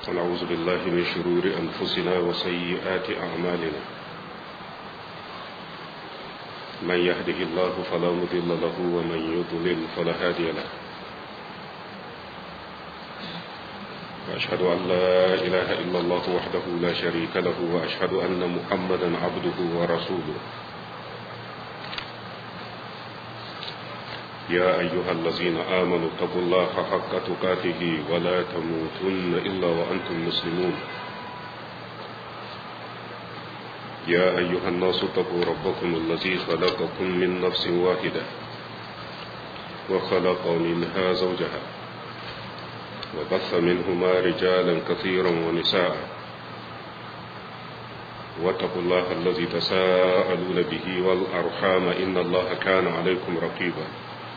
ونعوذ بالله من شرور أنفسنا وسيئات أعمالنا من يهده الله فلا مضل له ومن يضلل فلا هادي له وأشهد أن لا إله إلا الله وحده لا شريك له وأشهد أن محمدا عبده ورسوله يا أيها الذين آمنوا اتقوا الله حق تقاته ولا تموتن إلا وأنتم مسلمون يا أيها الناس اتقوا ربكم الذي خلقكم من نفس واحدة وخلق منها زوجها وبث منهما رجالا كثيرا ونساء واتقوا الله الذي تساءلون به والأرحام إن الله كان عليكم رقيبا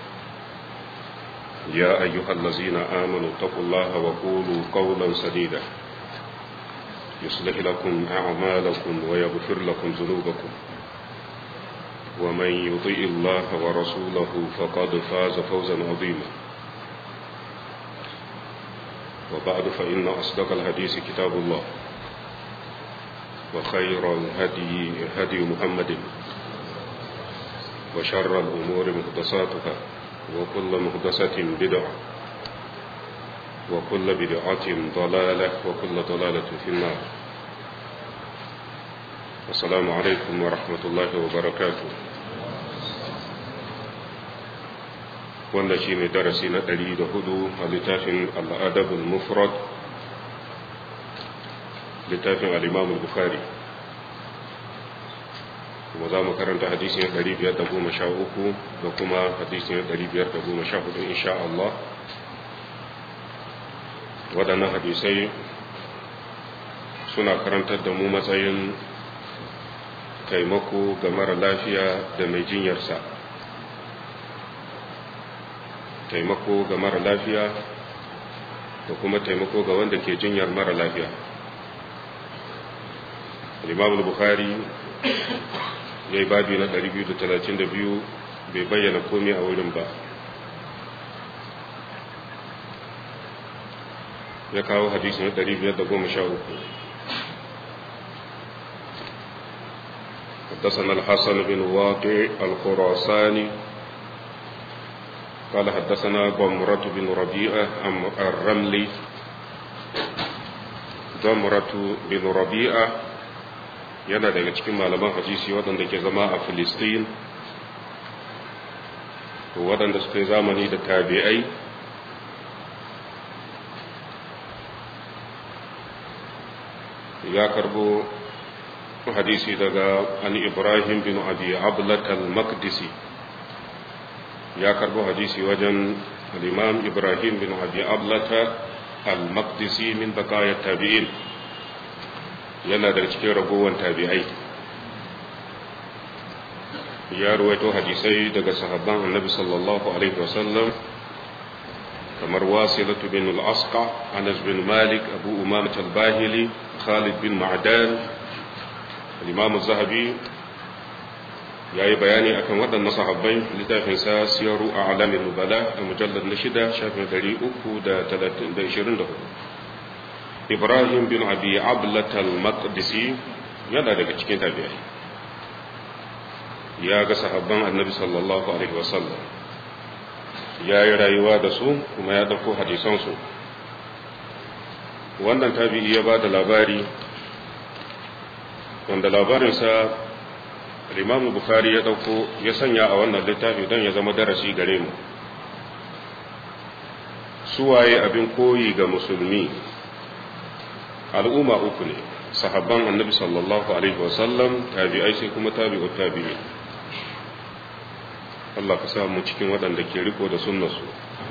يا أيها الذين آمنوا اتقوا الله وقولوا قولا سديدا يصلح لكم أعمالكم ويغفر لكم ذنوبكم ومن يطيء الله ورسوله فقد فاز فوزا عظيما وبعد فإن أصدق الحديث كتاب الله وخير الهدي هدي محمد وشر الأمور محدثاتها وكل محدثة بدعة وكل بدعة ضلالة وكل ضلالة في النار السلام عليكم ورحمة الله وبركاته wanda shi ne darasi na ɗari da hudu a littafin al'adabul mufrad littafin al'imamul bukari kuma za mu karanta hadisi na ɗari biyar da goma sha uku da kuma hadisi na ɗari biyar da goma sha hudu insha Allah waɗannan hadisai suna karantar da mu matsayin taimako ga mara lafiya da mai jinyarsa taimako ga mara lafiya da kuma taimako ga wanda ke jinyar mara lafiya imam bukhari ya yi babi na 232 bai bayyana komai a wurin ba ya kawo hadisi na 513 حدثنا الحسن بن واقع الخراساني قال حدثنا ضمرة بن ربيعة الرملي ضمرة بن ربيعة yana daga cikin malaman hadisi waɗanda ke zama a filistin waɗanda suka yi zamani da tabi'ai ya karbo hadisi daga an ibrahim bin abi ablat al-maqdisi ya karbo hadisi wajen al-imam ibrahim bin abi ablata al-maqdisi min baqaya tabi'in yana da cikin ragowar tabi'ai ya ruwaito hadisai daga sahabban annabi sallallahu alaihi wasallam kamar wasilatu bin al-asqa anas bin malik abu umamah al-bahili khalid bin ma'dan al-imam az-zahabi yayi bayani akan waɗannan sahabbai littafin sa siyaru a'lamin nubala a mujallad na shida shafin 324 Ibrahim bin Abi Ablat al-Maqdisi yana daga cikin tabi'ai ya ga sahabban Annabi sallallahu alaihi wasallam ya yi rayuwa da su kuma ya dauko hadisan su wannan tabi'i ya ba da labari wanda labarinsa Imam Bukhari ya dauko ya sanya a wannan littafi don ya zama darasi gare mu suwaye abin koyi ga musulmi al'umma uku ne sahabban annabi sallallahu alaihi wasallam tabi'ai sai kuma tabi'ut tabi'i Allah ka sa mu cikin waɗanda ke riko da sunnarsu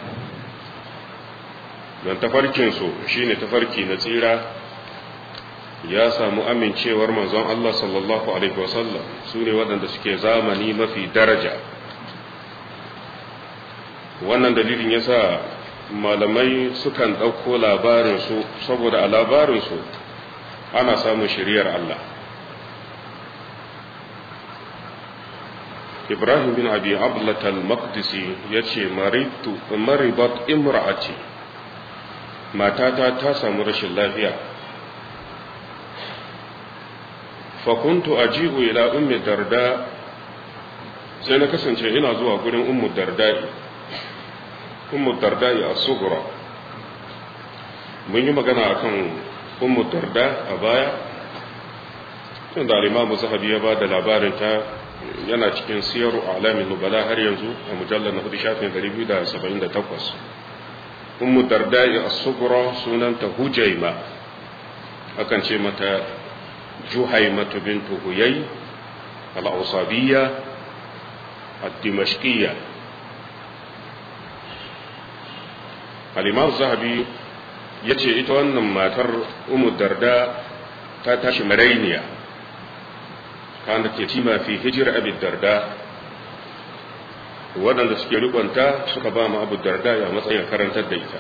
don tafarkinsu shine tafarki na tsira ya samu amincewar manzon Allah sallallahu alaihi wasallam su ne waɗanda suke zamani mafi daraja wannan dalilin yasa malamai sukan ɗauko labarinsu saboda a labarinsu ana samun shiriyar Allah ibrahim bin abi ablatal maqdisi ya ce maribat imra'ati matata ta samu rashin lafiya fakuntu ajibu ila ummi darda sai na kasance ina zuwa gurin ummu dardai ummu dardai a sugura mun yi magana akan ummu darda a baya tunda al-imamu zahabi ya ba da labarin ta yana cikin siyaru alamin nubala har yanzu a mujallar na hudu shafin 278 ummu dardai a sugura sunanta hujaima akan ce mata juhaimatu bintu huyai al-ausabiyya الدمشقية الإمام الزهبي yace ita wannan matar umu darda ta tashi marainiya kana ke tima fi hijira abu darda waɗanda suke rikonta suka ba mu abu darda ya matsayin karantar da ita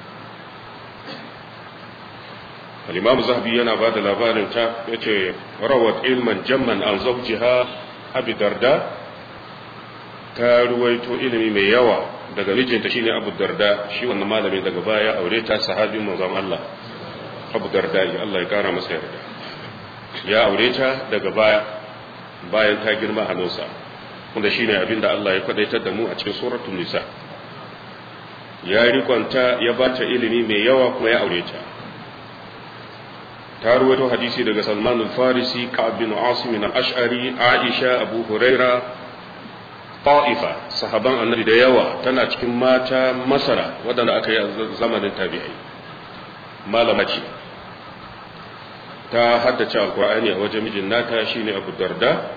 al-imam zahabi yana ba da labarin ta yace rawat ilman jamman an zawjiha abu darda ta ruwaito ilimi mai yawa daga mijinta shine Abu Darda shi wannan malamin daga baya aure ta sahabin manzon Allah Abu Darda ya Allah ya kara masa yarda ya aure ta daga baya bayan ta girma hannunsa wanda shine abin da Allah ya kwadaitar da mu a cikin suratul nisa ya rikonta ya bata ilimi mai yawa kuma ya aure ta ta ruwaito hadisi daga Salman al-Farisi Ka'ab bin Asim al-Ash'ari Aisha Abu Huraira ta'ifa sahaban annabi da yawa tana cikin mata masara waɗanda aka yi a zamanin tabi'ai malama ce ta haddace alkur'ani a wajen mijin nata shine abu darda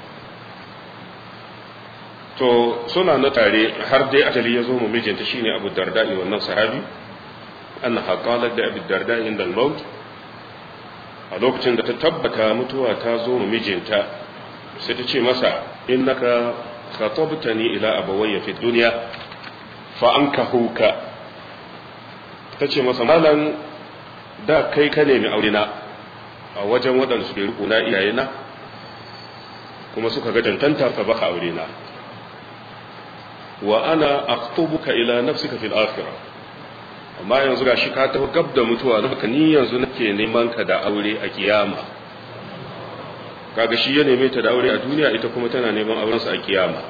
to suna na tare har dai ajali ya zo mu mijinta shine abu darda ne wannan sahabi annaha qalat da abu darda inda al-maut a lokacin da ta tabbata mutuwa ta zo mu mijinta sai ta ce masa innaka khatabtani ila abawayya fi dunya fa ankahuka tace masa malan da kai ka nemi aure na a wajen waɗanda suke riko na iyayena kuma suka ga tantanta ka baka aure na wa ana aqtubuka ila nafsika fil akhirah amma yanzu gashi ka tafi gab da mutuwa haka ni yanzu nake neman ka da aure a kiyama kaga shi ya neme ta da aure a duniya ita kuma tana neman aurensa a kiyama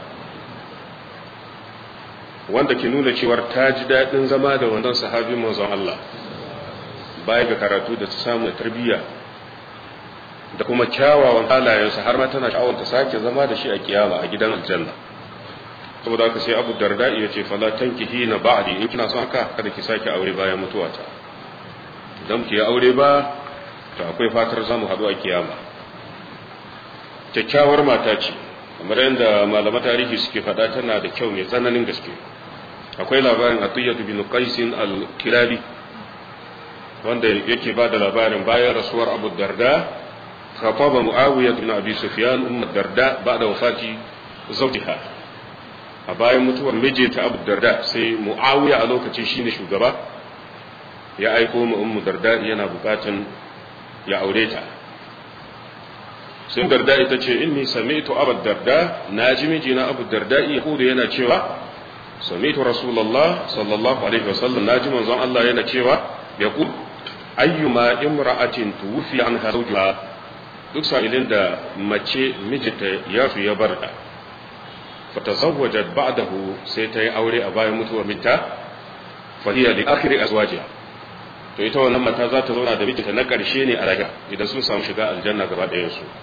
wanda ke nuna cewar ta ji daɗin zama da wannan sahabin manzon Allah baya ga karatu da ta samu da tarbiyya da kuma kyawawan halayensa har ma tana sha'awar ta sake zama da shi a kiyama a gidan aljanna saboda haka sai Abu Darda ya ce fala tankihi na ba'di in kina son haka kada ki sake aure bayan mutuwata idan ki aure ba to akwai fatar zamu haɗu a kiyama kyakkyawar mata ce kamar yadda malama tarihi suke faɗa tana da kyau mai tsananin gaske akwai labarin atiyatu bin qaisin al-kilabi wanda yake ba da labarin bayan rasuwar abu darda khataba muawiya bin abi sufyan ummu darda ba'da wafati zawjiha a bayan mutuwar mijinta abu darda sai muawiya a lokacin shine shugaba ya aiko mu ummu darda yana bukatan ya aure ta sai darda ita ce inni sami'tu abu darda na ji mijina abu darda ya kudu yana cewa sami'tu rasulullah sallallahu alaihi wasallam na ji manzon Allah yana cewa ya ku ayyuma imra'atin tuwfi anha zawjuha duk sa'ilin da mace mijinta ya fi ya barta fatazawwajat ba'dahu sai ta yi aure a bayan mutuwar mijinta fa hiya li akhiri azwajiha to ita wannan mata za ta zauna da mijinta na ƙarshe ne a raga idan sun samu shiga aljanna gaba ɗayan su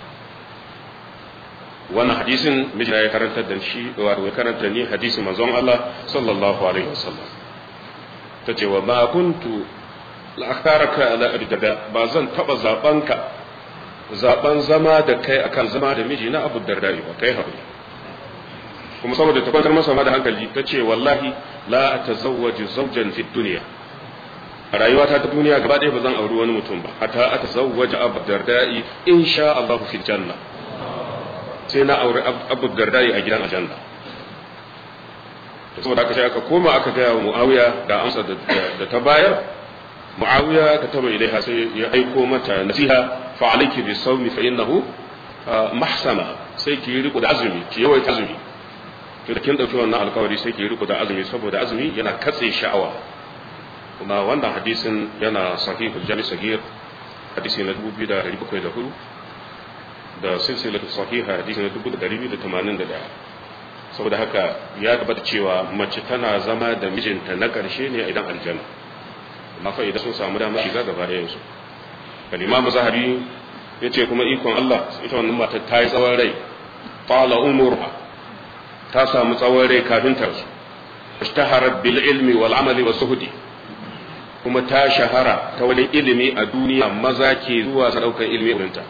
wannan hadisin mijina ya karanta da shi wato ya karanta ni hadisin manzon Allah sallallahu alaihi wasallam tace wa ma kuntu la akharaka ala abdada ba zan taba zaban ka zaban zama da kai akan zama da miji na Abu Darda ba kai haƙuri kuma saboda ta kwantar masa ma da hankali tace wallahi la atazawwaju zawjan fi dunya a rayuwata ta duniya gaba ɗaya ba zan auri wani mutum ba hatta atazawwaja Abu Darda insha Allah fi janna sai na auri abu dardai a gidan aljanna saboda aka sai aka koma aka gaya wa muawiya da amsa da ta bayar muawiya ka taba ilaiha sai ya aiko mata nasiha fa alayki bi sawmi fa innahu mahsama sai ki yi riko da azumi ki yawaita azumi to da kin dauki wannan alkawari sai ki yi riko da azumi saboda azumi yana katse sha'awa kuma wannan hadisin yana sahihul jami sahih hadisi na 2704 da silsilatu sahiha hadisi na 2281 saboda haka ya tabbata cewa mace tana zama da mijinta na ƙarshe ne idan aljanna amma fa idan sun samu damar shiga gaba da yansu kan imam zahari ya ce kuma ikon Allah ita wannan mata ta yi tsawon rai qala umurha ta samu tsawon rai kafin ta su ishtaharat bil ilmi wal amali was suhdi kuma ta shahara ta wani ilimi a duniya maza ke zuwa su daukar ilimi wurinta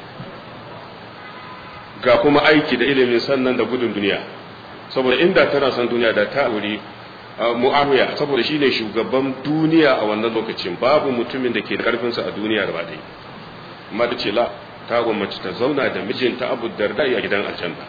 ga kuma aiki da ilimin sannan da gudun duniya saboda inda tana son duniya da ta wuri mu'awiya saboda shine shugaban duniya a wannan lokacin babu mutumin da ke da karfinsa a duniya gaba ɗaya amma da ce la ta gwamnati ta zauna da mijinta abu darda a gidan aljanna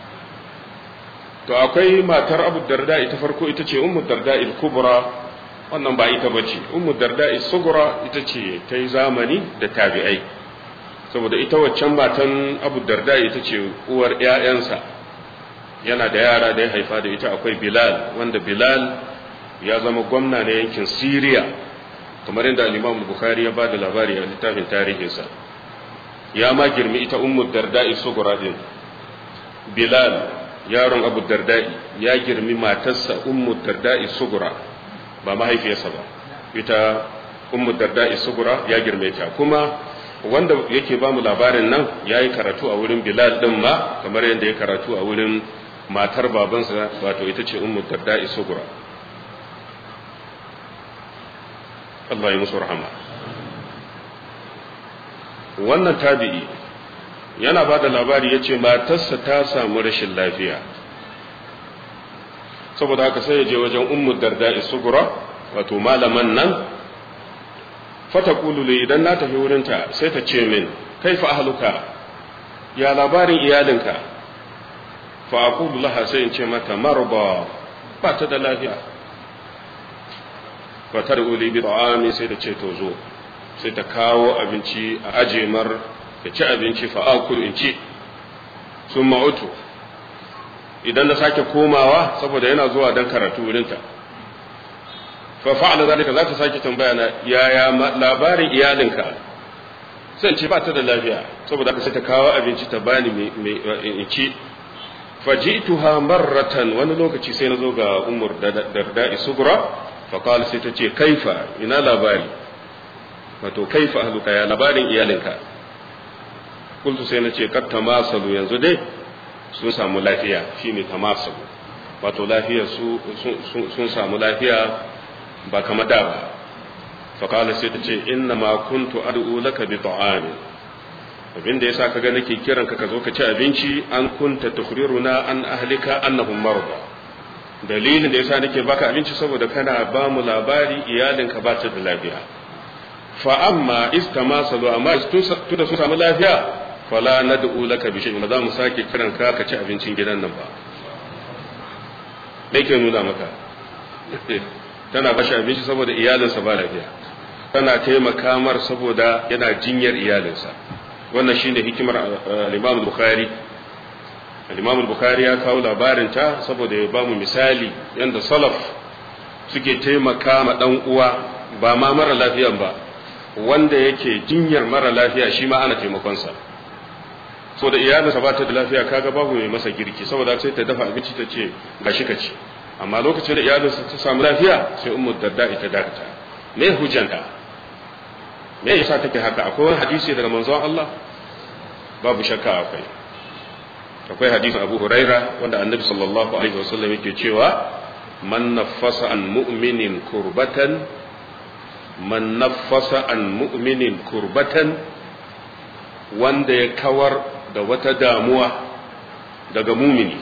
to akwai matar abu darda ita farko ita ce ummu darda il kubra wannan ba ita bace ummu darda il sugura ita ce ta yi zamani da tabi'ai saboda ita waccan matan abu darda ita ce uwar ƴaƴansa yana da yara da ya haifa da ita akwai bilal wanda bilal ya zama gwamna na yankin siriya kamar yadda al-imam bukhari ya ba da labari a littafin tarihinsa ya ma girmi ita ummu darda'i sugura din bilal yaron abu darda'i ya girmi matarsa ummu darda'i sugura ba mahaifiyarsa ba ita ummu darda'i sugura ya girme ta kuma wanda yake ba mu labarin nan ya yi karatu a wurin bilal din ma kamar yadda ya karatu a wurin matar babansa wato ita ce ummu darda'i sugura Allah ya musu rahama wannan tabi'i yana ba da labari ya ce matarsa ta samu rashin lafiya saboda haka sai ya je wajen ummu darda'i sugura wato malaman nan fata kululu idan na tafi wurinta sai ta ce min kaifa ahluka ya labarin iyalinka fa aqulu laha sai in ce mata marba ba ta da lafiya fa taruli bi ta'ami sai da ce to zo sai ta kawo abinci a aje mar ya ci abinci fa akulu in ci sun ma'utu idan na sake komawa saboda yana zuwa don karatu wurinta fa fa'ala zalika za ta sake tambaya na yaya labarin iyalinka sai ce ba ta da lafiya saboda haka sai ta kawo abinci ta bani in ci fajituha marratan wani lokaci sai na zo ga umar darda isugura fa qala sai ta ce kaifa ina labari wato kaifa ahluka ya labarin iyalinka kultu sai na ce kat tamasalu yanzu dai sun samu lafiya shine tamasalu wato lafiya su sun samu lafiya ba kama da ba faƙala sai ta ce inna ma kuntu ad'u laka bi ta'amin abin da yasa kaga nake kiran ka ka zo ka ci abinci an kunta tukhriruna an ahlika annahum marda dalilin da yasa nake baka abinci saboda kana ba mu labari iyalinka ba ta da lafiya fa amma istamasalu amma tunda sun samu lafiya fala nad'u laka bi shay'in ba za mu sake kiran ka ka ci abincin gidan nan ba me ke nuna maka tana bashi abinci saboda iyalinsa ba lafiya tana taimaka mar saboda yana jinyar iyalinsa wannan shine hikimar al-Imam Bukhari al-Imam Bukhari ya kawo labarin ta saboda ya bamu misali yanda salaf suke taimaka ma dan uwa ba ma mara lafiyan ba wanda yake jinyar mara lafiya shi ma ana taimakon sa so da iyalinsa ba ta da lafiya kaga babu mai masa girki saboda sai ta dafa abinci ta ce gashi ka ci amma lokacin da iyalinsa ta samu lafiya sai ummu darda ita dakata me hujjanta me yasa take haka akwai wani hadisi daga manzon Allah babu shakka akwai akwai hadisin Abu Huraira wanda Annabi sallallahu alaihi wasallam yake cewa man naffasa an mu'minin kurbatan man naffasa an mu'minin kurbatan wanda ya kawar da wata damuwa daga mumini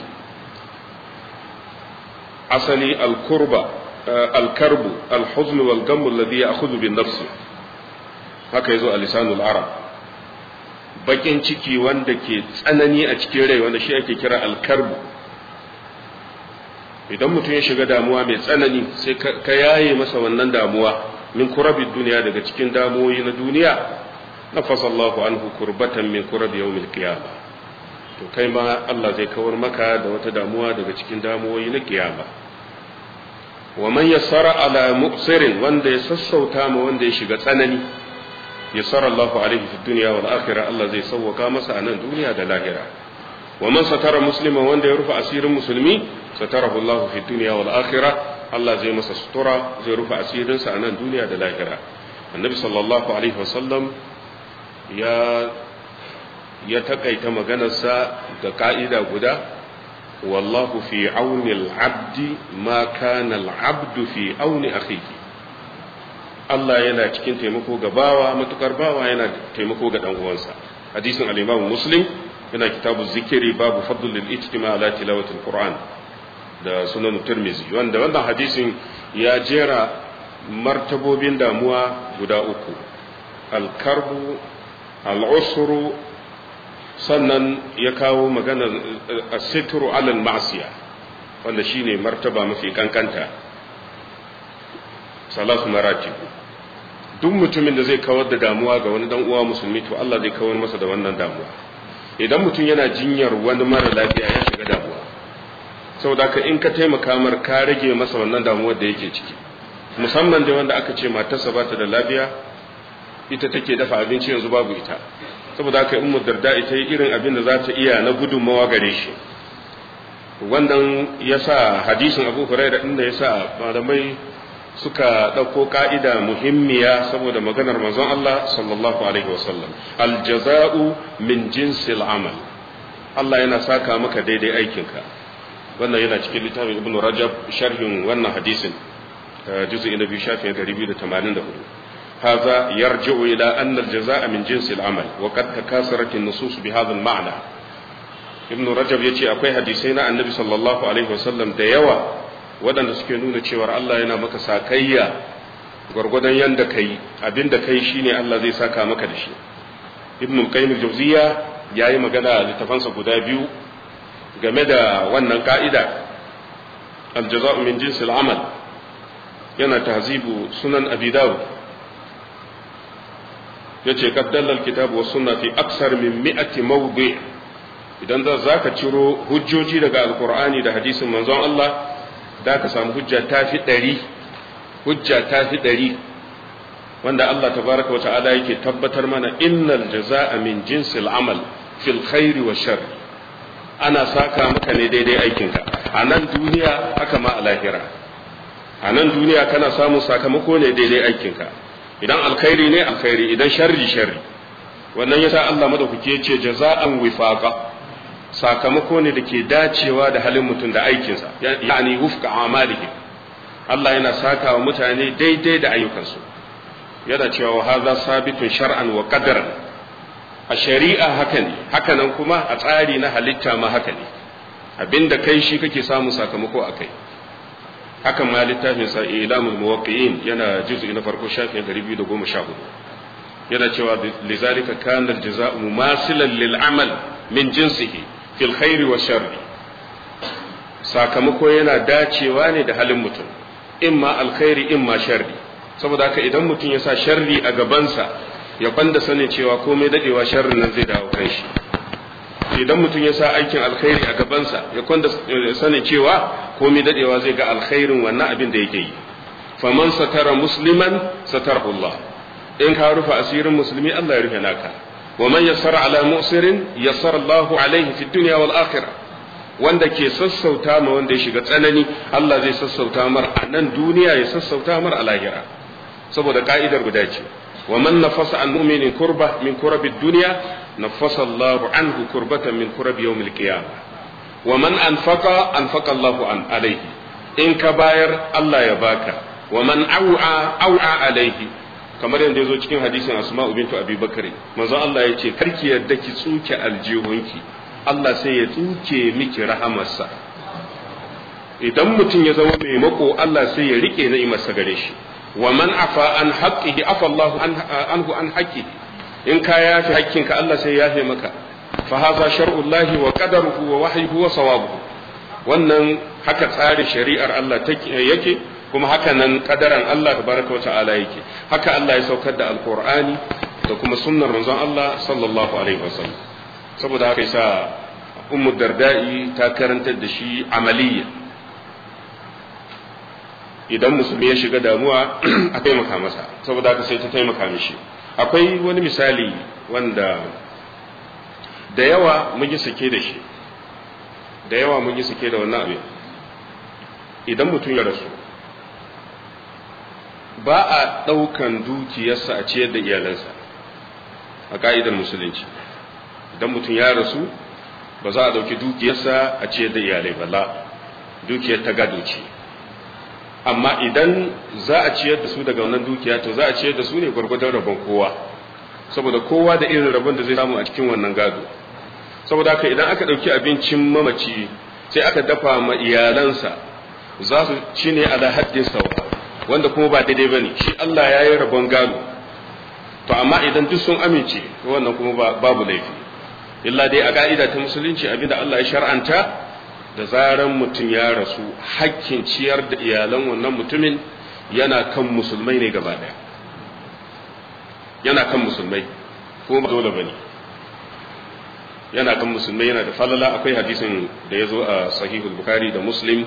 asali al-kurba al-karbu al-huzn wal gamm alladhi ya'khudhu bin nafs haka yazo a lisanul arab bakin ciki wanda ke tsanani a cikin rai wanda shi ake kira al-karbu idan mutum ya shiga damuwa mai tsanani sai ka yaye masa wannan damuwa min kurabi duniya daga cikin damuwoyi na duniya nafasa Allahu anhu kurbatan min kurabi yawmil qiyamah to kai ma Allah zai kawar maka da wata damuwa daga cikin damuwoyi na kiyama wa man yassara ala mu'sirin wanda ya sassauta ma wanda ya shiga tsanani yassara Allahu alaihi fi dunya wal akhirah Allah zai sauwaka masa a nan duniya da lahira wa man satara musliman wanda ya rufe asirin musulmi satarahu Allahu fi dunya wal akhirah Allah zai masa sutura zai rufe asirinsa a nan duniya da lahira annabi sallallahu alaihi wasallam ya ya takaita maganarsa da ka'ida guda wallahu fi auni al-abdi ma kana al-abdu fi auni akhihi Allah yana cikin taimako ga bawa matukar bawa yana taimako ga dan uwansa hadisin al-Imam Muslim yana kitabu zikiri babu fadlul ijtima ala tilawati al-Qur'an da sunan Tirmidhi wanda wannan hadisin ya jera martabobin damuwa guda uku al-karbu al-usru sannan ya kawo magana asitru alal ma'siya wanda shine martaba mafi kankanta salatu maratib duk mutumin da zai kawar da damuwa ga wani dan uwa musulmi to Allah zai kawar masa da wannan damuwa idan mutum yana jinyar wani mara lafiya ya shiga damuwa saboda ka in ka taimaka mar ka rage masa wannan damuwar da yake ciki musamman da wanda aka ce matarsa ba ta da lafiya ita take dafa abinci yanzu babu ita saboda haka in darda ita yi irin abin da za ta iya na gudunmawa gare shi wannan ya sa hadisin abu huraira inda ya sa malamai suka ɗauko ka'ida muhimmiya saboda maganar manzon Allah sallallahu alaihi wasallam aljaza'u min jinsil amal Allah yana saka maka daidai aikinka wannan yana cikin littafin ibnu rajab sharhin wannan hadisin juz'i na biyu shafin 284 هذا يرجع إلى أن الجزاء من جنس العمل وقد تكاثرت النصوص بهذا المعنى ابن رجب يجي أكوي حديثينا النبي صلى الله عليه وسلم ديوا waɗanda suke nuna cewar Allah yana maka sakayya gwargwadon yanda kai abin da kai shine Allah zai saka maka da shi ibn qayyim al-jawziya yayi magana a littafansa guda biyu game da wannan ka'ida al-jaza'u min jinsil amal yana tahzibu sunan abi dawud yace qaddalla al-kitab wa sunna fi aksar min mi'ati mawdi idan za ka ciro hujjoji daga alqur'ani da hadisin manzon Allah da ka samu hujja ta fi ɗari hujja ta fi ɗari wanda Allah tabaraka wa ta'ala yake tabbatar mana innal jaza'a min jinsil amal fil khairi wa shar ana saka maka ne daidai aikinka a nan duniya haka ma a lahira a nan duniya kana samun sakamako ne daidai aikinka idan alkhairi ne alkhairi idan sharri sharri wannan yasa Allah madaukake ya ce jaza'an wifaqa sakamako ne da ke dacewa da halin mutum da aikinsa yani wufka amalihi Allah yana saka wa mutane daidai da ayyukansu yana cewa hadha sabitun shar'an wa qadaran a shari'a haka ne haka nan kuma a tsari na halitta ma haka ne abinda kai shi kake samun sakamako a kai hakan ma littafin sa ilamul muwaqqi'in yana juz'i na farko shafin 214 yana cewa lizalika kana al-jazaa'u mumasilan lil amal min jinsihi fil khairi wa sharri sakamako yana dacewa ne da halin mutum imma alkhairi imma sharri saboda haka idan mutum ya sa sharri a gabansa ya kwanda sanin cewa komai dadewa sharrin nan zai dawo kan shi idan mutum ya sa aikin alkhairi a gabansa ya kwanda sanin cewa komai dadewa zai ga alkhairin wannan abin da yake yi faman satara musliman satarahu Allah in ka rufe asirin musulmi Allah ya rufe naka ومن يسر على مؤسر يسر الله عليه في الدنيا والآخرة wanda ke sassauta ma wanda ya shiga tsanani Allah zai sassauta mar a nan duniya ya sassauta mar a lahira saboda ka'idar guda ce wa man nafasa an mu'minin kurba min kurabi dunya nafasa Allahu anhu kurbatan min kurabi yawmil qiyamah wa man anfaqa anfaqa Allahu an alayhi in ka bayar Allah ya baka wa man au'a au'a alayhi kamar yadda ya zo cikin hadisin asma'u bintu abi bakari manzo Allah ya ce karki yadda ki tsuke aljihunki Allah sai ya tsuke miki rahamarsa idan mutum ya zama mai mako Allah sai ya rike ni'imarsa gare shi wa man afa an haqqihi afa Allah anhu an haqqihi in ka yafi hakkinka Allah sai ya yafe maka fa hadha shar'ullahi wa qadaruhu wa wahyuhu wa sawabuhu wannan haka tsarin shari'ar Allah yake kuma haka nan kadaran Allah tabaraka wa ta'ala yake haka Allah ya saukar da alqur'ani da kuma sunnar manzon Allah sallallahu alaihi wasallam saboda haka yasa ummu darda'i ta karantar da shi amaliya idan musulmi ya shiga damuwa a taimaka masa saboda haka sai ta taimaka mishi akwai wani misali wanda da yawa mun yi sake da shi da yawa mun yi sake da wannan abin idan mutum ya rasu ba a ɗaukan dukiyarsa a ciyar da iyalansa a ka'idar musulunci idan mutum ya rasu ba za a ɗauki dukiyarsa a ciyar da iyalai ba la dukiyar ta gado ce amma idan za a ciyar da su daga wannan dukiya to za a ciyar da su ne gwargwadon rabon kowa saboda kowa da irin rabon da zai samu a cikin wannan gado saboda haka idan aka ɗauki abincin mamaci sai aka dafa ma iyalansa za su ci ne ala haddin sawa wanda kuma ba daidai ba ne shi Allah ya yi rabon gado to amma idan duk sun amince wannan kuma babu laifi illa dai a ka'ida ta musulunci abinda Allah ya shar'anta da zaran mutum ya rasu hakkin ciyar da iyalan wannan mutumin yana kan musulmai ne gaba daya yana kan musulmai kuma ba dole bane yana kan musulmai yana da falala akwai hadisin da ya zo a sahihul bukhari da muslim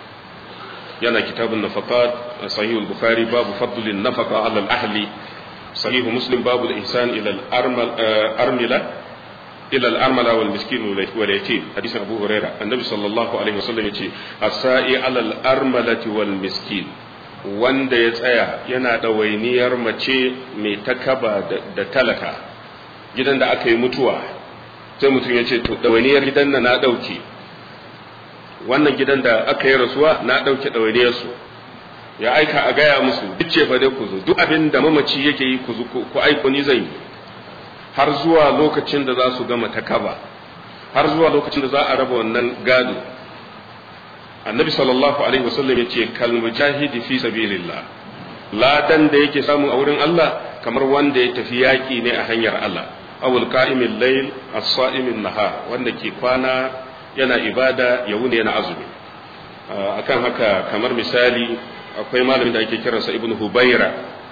yana kitabun nafaqat a sahihul bukhari babu fadlin nafaqa ala al-ahli sahihu muslim babu al-ihsan ila al-armila ila al-armala wal miskin wal yatim hadisin abu huraira annabi sallallahu alaihi wasallam yace as-sa'i ala al-armalati wal miskin wanda ya tsaya yana ɗawainiyar mace mai takaba da talaka gidan da aka yi mutuwa sai mutum ya ce to ɗawainiyar gidan na na ɗauke wannan gidan da aka yi rasuwa na ɗauke ɗawainiyarsu ya aika a gaya musu duk ce dai ku zo duk abin da mamaci yake yi ku ku aiko ni zan yi har zuwa lokacin da za su gama takaba har zuwa lokacin da za a raba wannan gado annabi sallallahu alaihi wasallam yace kal mujahidi fi sabilillah ladan da yake samu a wurin Allah kamar wanda ya tafi yaki ne a hanyar Allah awul qa'imil layl as-sa'imin nahar wanda ke kwana yana ibada ya wuni yana azumi akan haka kamar misali akwai malamin da ake kiransa ibnu hubaira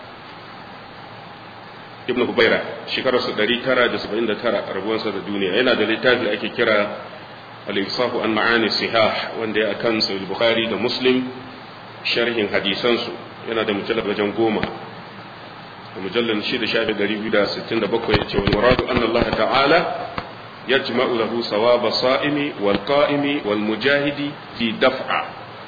ibnu hubaira shekararsa 979 rabuwansa da duniya yana da littafi da ake kira al-insafu an ma'ani sihah wanda ya akan sahih bukhari da muslim sharhin hadisansu yana da mujallad wajen goma da mujallad shi da shafi 267 ya ce wal muradu anna Allah ta'ala yajma'u lahu sawaba sa'imi wal qa'imi wal mujahidi fi daf'a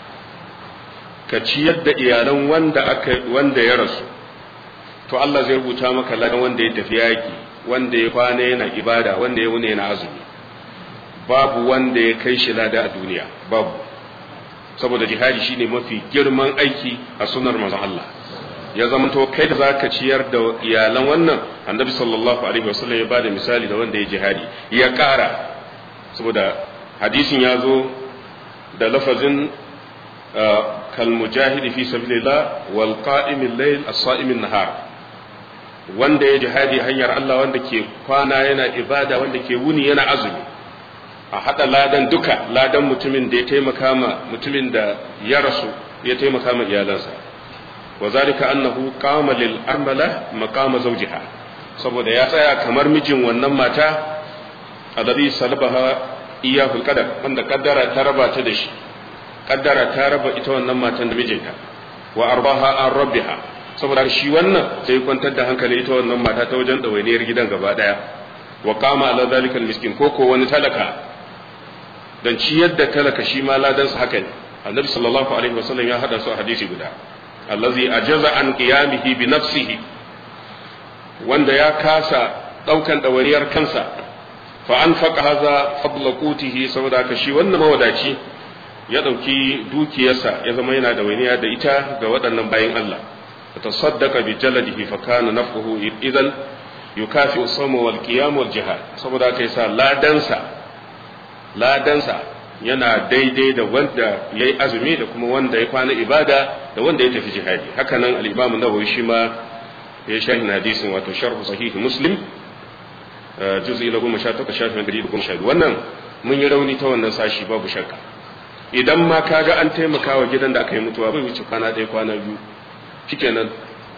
ka ciyar da iyalan wanda aka wanda ya rasu to Allah zai rubuta maka ladan wanda ya tafi yaki wanda ya kwana yana ibada wanda ya wuni yana azumi babu wanda ya kai shi lada a duniya babu saboda jihadi shine mafi girman aiki a sunar manzon Allah ya zama to kai da zaka ciyar da iyalan wannan annabi sallallahu alaihi wasallam ya bada misali da wanda ya jihadi ya kara saboda hadisin ya zo da lafazin kal mujahidi fi sabilillah wal qa'imil layl as-sa'imil nahar wanda ya jihadi hanyar Allah wanda ke kwana yana ibada wanda ke wuni yana azumi a haɗa ladan duka ladan mutumin da ya taimaka ma mutumin da ya rasu ya taimaka ma iyalansa wa zalika annahu qama lil armala maqama zawjiha saboda ya tsaya kamar mijin wannan mata alladhi salabaha iyahul qadar wanda kaddara ta raba ta da shi kaddara ta raba ita wannan matan da mijinta wa arbaha an rabbiha saboda shi wannan sai kwantar da hankali ita wannan mata ta wajen ɗawainiyar gidan gaba ɗaya wa kama ala zalikal miskin ko ko wani talaka dan ciyar da talaka shi ma ladan sa haka ne annabi sallallahu alaihi wasallam ya hada su a hadisi guda allazi ajaza an qiyamihi bi nafsihi wanda ya kasa daukan ɗawainiyar kansa fa anfaqa hadha fadla qutihi saboda ka shi wannan mawadaci ya dauki dukiyarsa ya zama yana da wainiya da ita ga waɗannan bayin Allah تصدق بجلده فكان نفعه اذا يكافئ الصوم والقيام والجهاد saboda kai sa ladansa ladansa yana daidai da wanda yayi azumi da kuma wanda ya kwana ibada da wanda ya tafi jihadi haka nan al-Imam Nawawi shi ma ya sharhi hadisin wato sharh sahih Muslim juz'i na 18 shafin 112 wannan mun yi rauni ta wannan sashi babu shakka idan ma kaga an taimaka wa gidan da aka yi mutuwa bai wuce kwana ɗaya kwana biyu shikenan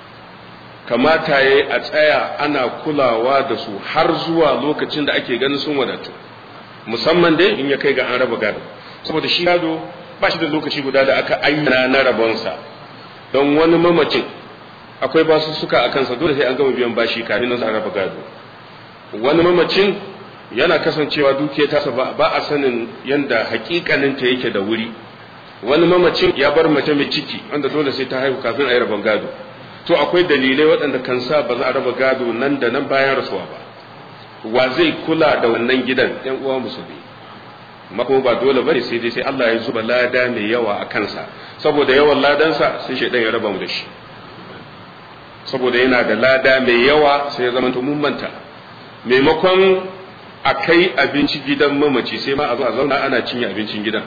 kamata ya a tsaya ana kulawa da su har zuwa lokacin da ake ganin sun wadatu musamman dai in ya kai ga an raba gado saboda shi gado ba shi da lokaci guda da aka ayyana na rabonsa don wani mamacin akwai basu suka a kansa dole sai an gama biyan bashi kafin nan a raba gado wani mamacin yana kasancewa dukiya tasa ba a sanin yanda hakikaninta yake da wuri wani mamacin ya bar mace mai ciki wanda dole sai ta haihu kafin a yi rabon gado to akwai dalilai waɗanda kan sa ba za a raba gado nan da nan bayan rasuwa ba wa zai kula da wannan gidan yan uwa musulmi mako ba dole bane sai dai sai Allah ya zuba lada mai yawa a kansa saboda yawan ladansa sai shaidan ya raba mu da shi saboda yana da lada mai yawa sai ya zama mun manta maimakon a kai abinci gidan mamaci sai ma a zo a zauna ana cinye abincin gidan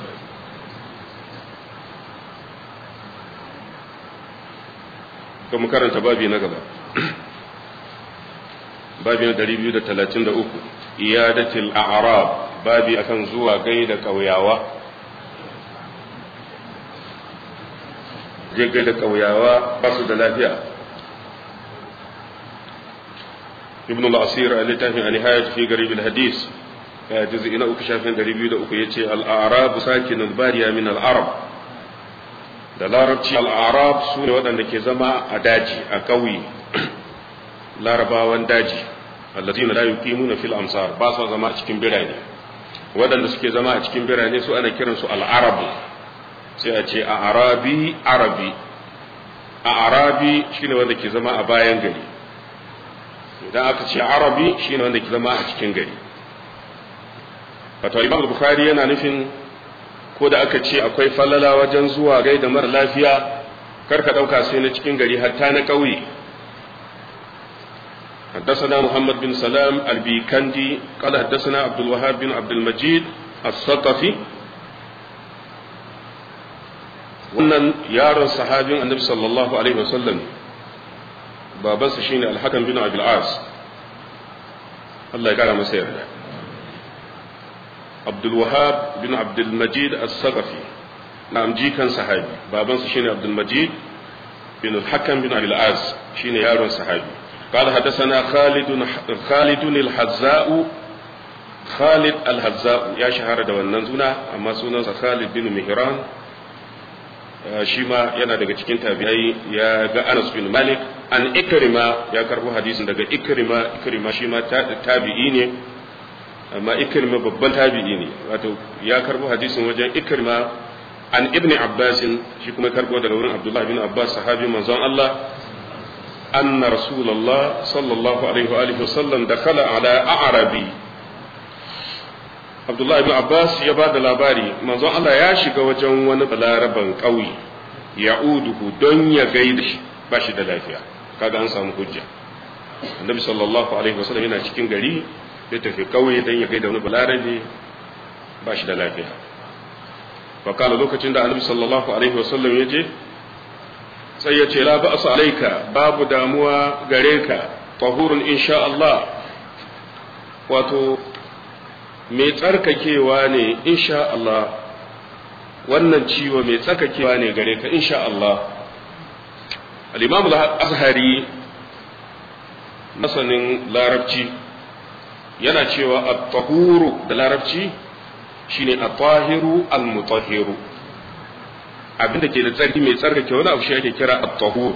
to mu karanta babi na gaba babi na 233 iyadatul a'rab babi akan zuwa gaida kauyawa je gaida kauyawa ba su da lafiya ibn al-asir a littafin an-nihayat fi garib al-hadis ya juz'i na uku shafin 203 yace al-a'rab sakinul bariya min al-arab da larabci al'arab su ne waɗanda ke zama a daji a ƙauye larabawan daji allazi na layu kimu na fil amsar ba su zama a cikin birane waɗanda suke zama a cikin birane su ana kiransu al'arabu sai a ce a arabi arabi a arabi shine wanda ke zama a bayan gari idan aka ce arabi shine wanda ke zama a cikin gari wato imam bukhari yana nufin ko da aka ce akwai falala wajen zuwa gai da mara lafiya karka ɗauka sai na cikin gari hatta na ƙauye حدثنا محمد بن سلام البيكندي قال حدثنا عبد الوهاب بن عبد المجيد الثقفي wannan yaron sahabin annabi sallallahu alaihi wasallam babansa shine al-hakam bin abil as Allah ya kara masa yarda Abdul Wahab bin Abdul Majid As-Saqafi na'am jikan sahabi babansa shine Abdul Majid bin Al-Hakam bin Abil Az shine yaron sahabi قال حدثنا خالد خالد الحذاء خالد الحذاء يا شهر da wannan suna amma sunansa Khalid bin Mihran shi ma yana daga cikin tabi'ai ya ga Anas bin Malik an Ikrima ya karbo hadisin daga Ikrima Ikrima shi ma tabi'i ne amma Ikrima babban tabi'i ne wato ya karbo hadisin wajen Ikrima an Ibn Abbas shi kuma karbo daga wurin Abdullah bin Abbas sahabi manzon Allah anna Rasulullah sallallahu alaihi wa alihi wasallam dakhala ala a'rabi Abdullah ibn Abbas ya ba da labari manzon Allah ya shiga wajen wani balaraban ƙauye ya'uduhu don ya gaida shi ba shi da lafiya kaga an samu hujja annabi sallallahu alaihi wasallam yana cikin gari ya tafi ƙauye don ya gaida wani balarabe ba shi da lafiya fakala lokacin da annabi sallallahu alaihi wasallam ya je sai ya ce la ba'sa alaika babu damuwa gare ka tahurun insha Allah wato mai tsarkakewa ne insha Allah wannan ciwo mai tsarkakewa ne gare ka insha Allah al-imam al-azhari masanin larabci yana cewa at-tahuru da larabci shine at-tahiru al-mutahhiru abinda ke da tsarki mai tsarkake wani abu shi ake kira at-tahur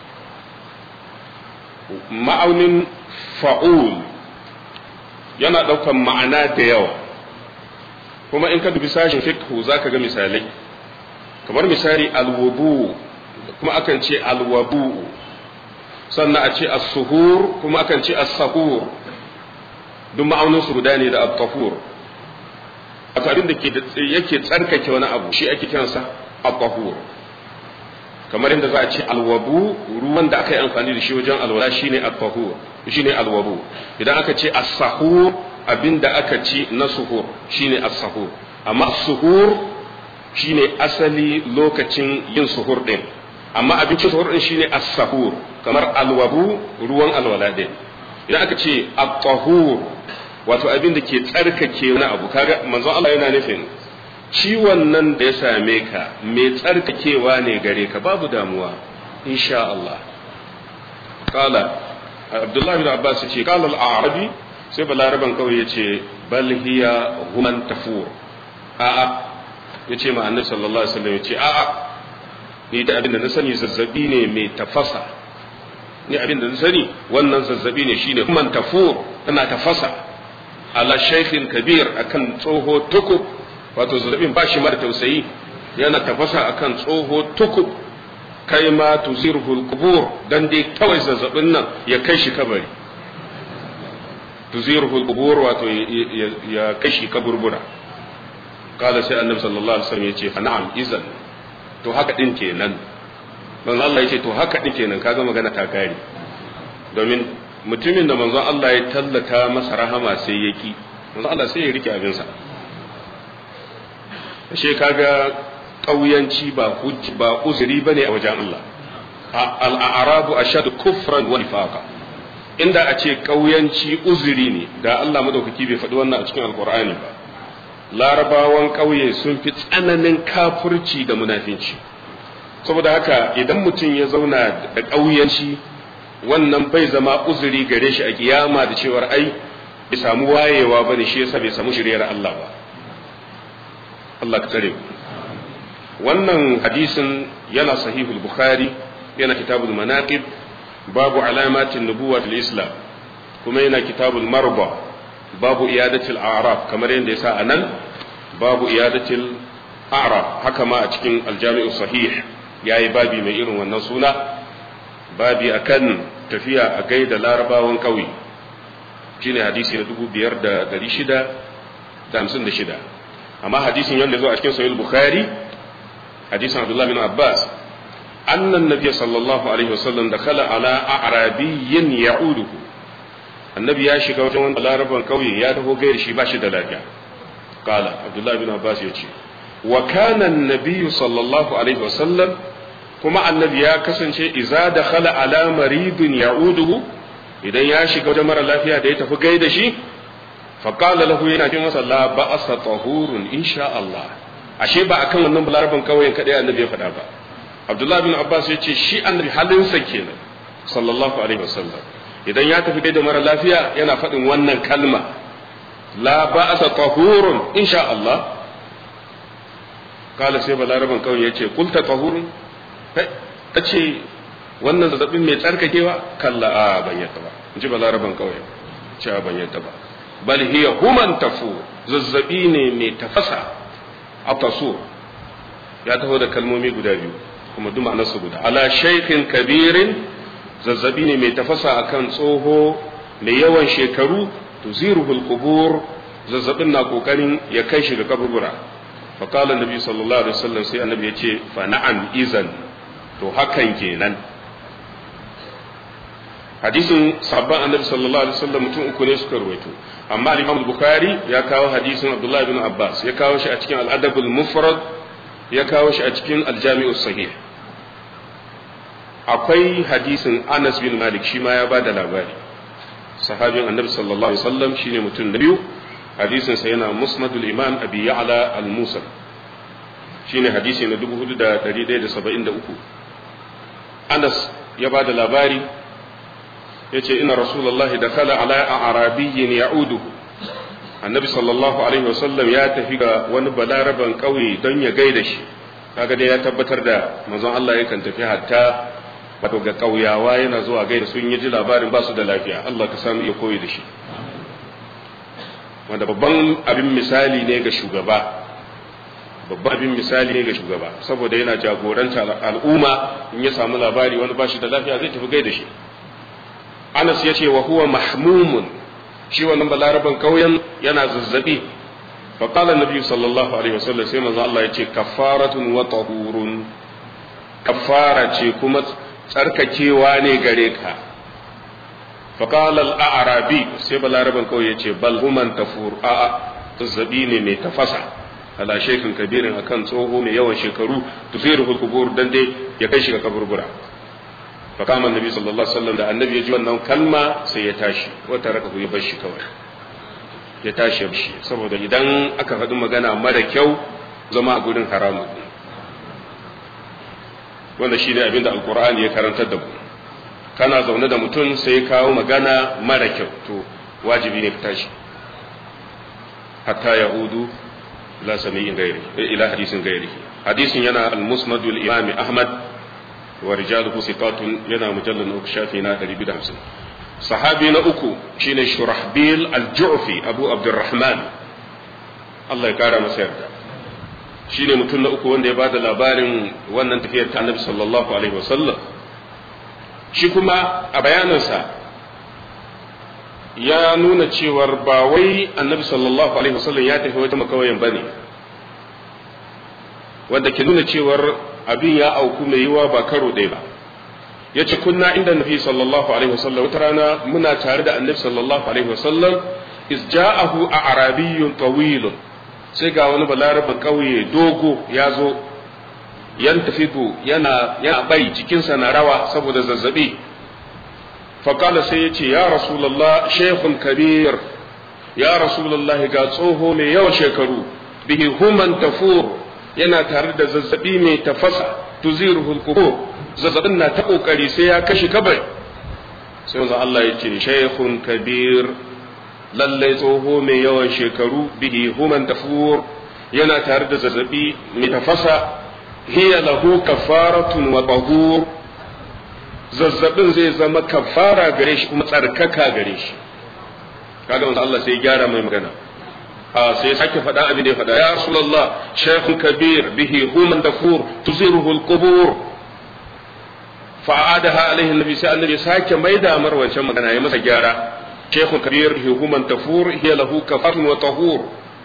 ma'aunin fa'ul yana ɗaukan ma'ana da yawa kuma in ka dubi sashin fiqhu zaka ga misalai kamar misali alwudu kuma akan ce alwabu sannan a ce as-suhur kuma akan ce as-sahur duk ma'aunin su guda ne da at-tahur wato abin da yake tsarkake wani abu shi ake kiransa at-tahur kamar inda za a ce alwabu ruwan da aka yi amfani da shi wajen alwala shine at-tahur shine alwabu idan aka ce as-sahur abinda aka ci na suhur shine as-sahur amma suhur shine asali lokacin yin suhur din amma abincin suhur din shine as-sahur kamar alwabu ruwan alwala din idan aka ce at-tahur wato abinda ke tsarkake wani abu kaga manzon Allah yana nufin ciwon nan da ya same ka mai tsarkakewa ne gare ka babu damuwa insha Allah kala Abdullahi bin Abbas ce kala al-Arabi sai balaraban kawai ya ce bal hiya human tafur a'a ya ce ma annabi sallallahu alaihi wasallam ya ce a'a ni da abin da na sani zazzabi ne mai tafasa ni abin da na sani wannan zazzabi ne shine man tafur tana tafasa ala shaykhin kabir akan tsoho tukub wato zazzabin ba shi mara tausayi yana tafasa akan tsoho tukub kai ma tuzirhul qubur dan dai kawai zazzabin nan ya kai shi kabari tuzirhul qubur wato ya kai shi kaburbura kala sai annabi sallallahu alaihi wasallam yace fa na'am izan to haka din kenan manzo Allah yace to haka din kenan kaga magana ta kare domin mutumin da manzo Allah ya tallata masa rahama sai yaki manzo Allah sai ya rike abin sa ashe kaga kauyanci ba hujji ba uzuri bane a wajen Allah al-a'rabu ashadu kufran wa nifaqa inda a ce kauyanci uzuri ne da Allah madaukaki bai faɗi wannan a cikin alkur'ani ba larabawan ƙauye sun fi tsananin kafurci da munafinci saboda haka idan mutum ya zauna da ƙauyanci wannan bai zama uzuri gare shi a kiyama da cewar ai bai samu wayewa ba ne shi yasa bai samu shiryar Allah ba Allah ka tare wannan hadisin yana sahihul bukhari yana kitabul manaqib babu alamatin nubuwa fil islam kuma yana kitabul marba babu iyadatil a'raf kamar yadda yasa anan babu iyadatil a'raf haka ma a cikin aljami'u sahih yayi babi mai irin wannan suna babi akan tafiya a gaida larabawan kauye shine hadisi na 5656 amma hadisin yanda zo a cikin sahih bukhari hadisin abdullah bin abbas أن النبي صلى الله عليه وسلم دخل على أعرابي يعوده النبي يا شيخ وجه لا ربا قوي يا ده غير شي باشي دلاجا قال عبد الله بن عباس يجي وكان النبي صلى الله عليه وسلم كما النبي يا كسنشي إذا دخل على مريض يعوده idan ya shiga wajen mara lafiya da ya tafi gaida shi faƙala lahu yana ce masa la ba'asa tahurun insha Allah ashe ba akan wannan balaraban kawai kadai annabi ya faɗa ba Abdullah bin Abbas ya ce shi annabi halinsa kenan sallallahu alaihi wasallam idan ya tafi da mara lafiya yana faɗin wannan kalma la ba'asa tahurun insha Allah kala sai balaraban kawai ya ce kulta tahurun ta ce wannan zazzabin mai tsarkakewa kalla a ban yadda ba in ji balaraban kawai ce a ban yadda ba bal hiya human tafu zazzabi ne mai tafasa a taso ya taho da kalmomi guda biyu kuma duk ma'anarsu guda ala shaykhin kabirin zazzabi ne mai tafasa akan tsoho mai yawan shekaru tuziruhul qubur zazzabin na kokarin ya kai shi ga kaburbura fa qala annabi sallallahu alaihi wasallam sai annabi ya ce fa na'am izan to hakan kenan hadisin sabban annabi sallallahu alaihi wasallam mutum uku ne suka ruwaito amma al-imam bukhari ya kawo hadisin abdullahi ibn abbas ya kawo shi a cikin al-adab al-mufrad ya kawo shi a cikin al-jami'us sahih akwai hadisin Anas bin Malik shi ma ya bada labari sahabin annabi sallallahu alaihi wasallam shine mutum na biyu hadisin sa yana musnadul imam abi ya'la al-musa shine hadisi na 4173 Anas ya bada labari yace inna rasulullahi dakhala ala arabiyyin ya'uduhu annabi sallallahu alaihi wasallam ya tafi ga wani balaraban kauye don ya gaida shi kaga dai ya tabbatar da manzon Allah yakan tafi hatta wato ga kauyawa yana zuwa gaida sun yi ji labarin ba su da lafiya Allah ka samu iya koyi da shi wanda babban abin misali ne ga shugaba babban abin misali ne ga shugaba saboda yana jagoranta al'umma in ya samu labari wani ba shi da lafiya zai tafi gaida shi Anas ya ce wa huwa mahmumun shi wannan balaraban kauyen yana zazzabi fa qala annabi sallallahu alaihi wasallam sai manzo Allah ya ce kafaratun wa tahurun kafara ce kuma tsarkakewa ne gare ka fa qala al-a'rabi sai balaraban kauye ya ce bal human tafur a a zazzabi ne mai tafasa ala shekin kabirin akan tsoho mai yawan shekaru tufiru kubur dan dai ya kai shi ga kaburbura fa kama annabi sallallahu alaihi wasallam da annabi ya ji wannan kalma sai ya tashi wata raka ku ya bar shi kawai ya tashi ya shi saboda idan aka faɗi magana mara kyau zama a gurin haramun wanda shine abinda alqur'ani ya karantar da mu kana zaune da mutum sai kawo magana mara kyau to wajibi ne ka tashi hatta yahudu la sami'in gairi ila hadisin gairi hadisin yana al-musnad al-imam ahmad wa rijaluhu siqatun yana mujallal uku shafi na 250 sahabi na uku shine shurahbil al-ju'fi abu abdurrahman Allah ya kara masa yarda shine mutum na uku wanda ya bada labarin wannan tafiyar ta annabi sallallahu alaihi wasallam shi kuma a bayanansa ya nuna cewar ba wai annabi sallallahu alaihi wasallam ya tafi wata makawayin bane wanda ke nuna cewar abin ya auku mai yiwa ba karo ɗaya ba ya ce kunna inda nabi sallallahu alaihi wasallam wata rana muna tare da annabi sallallahu alaihi wasallam is ja'ahu a arabiyyun tawilun sai ga wani balarabin ƙauye dogo ya zo yan tafidu yana yana bai jikinsa na rawa saboda zazzabi faƙala sai ya ce ya rasulallah shekun kabir ya rasulallah ga tsoho mai yawan shekaru bihi human tafur yana tare da zazzabi mai tafasa tuziruhul qubur zazzabin na ta kokari sai ya kashe kabai sai wanzan Allah ya ce shekun kabir lallai tsoho mai yawan shekaru bihi human tafur yana tare da zazzabi mai tafasa hiya lahu kafaratun wa tahur zazzabin zai zama kafara gare shi kuma tsarkaka gare shi kaga wanda Allah sai gyara mai magana a sai sake faɗa abin da ya faɗa ya rasulullah shaykhun kabir bihi human tafur tuziruhu alqubur fa'adaha alaihi annabi sai annabi sake maida mar wancan magana ya masa gyara shaykhun kabir bihi human tafur hiya lahu kafaratun wa tahur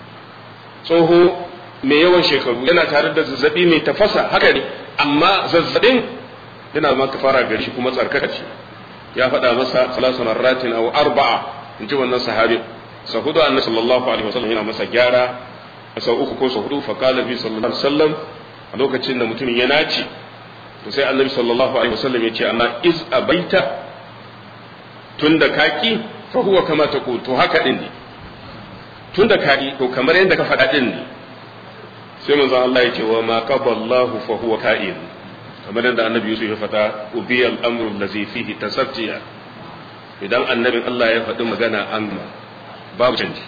tsoho mai yawan shekaru yana tare da zazzabi mai tafasa haka ne amma zazzabin yana ma kafara gari shi kuma tsarkaka ce ya faɗa masa salasu marratin aw arba'a in ji wannan sahabi sa hudu annabi sallallahu alaihi wasallam yana masa gyara sau uku ko sau hudu fa qala bi sallallahu alaihi wasallam a lokacin da mutumin ya naci to sai annabi sallallahu alaihi wasallam ya ce amma iz abaita tunda kaki fa huwa kama taqul to haka din ne tunda kaki to kamar yadda ka faɗa din ne sai manzon Allah ya ce wa ma qaballahu fa huwa ka'in kamar yadda annabi Yusuf ya faɗa ubiyal amru allazi fihi tasabtiya idan annabin Allah ya faɗi magana an babu canji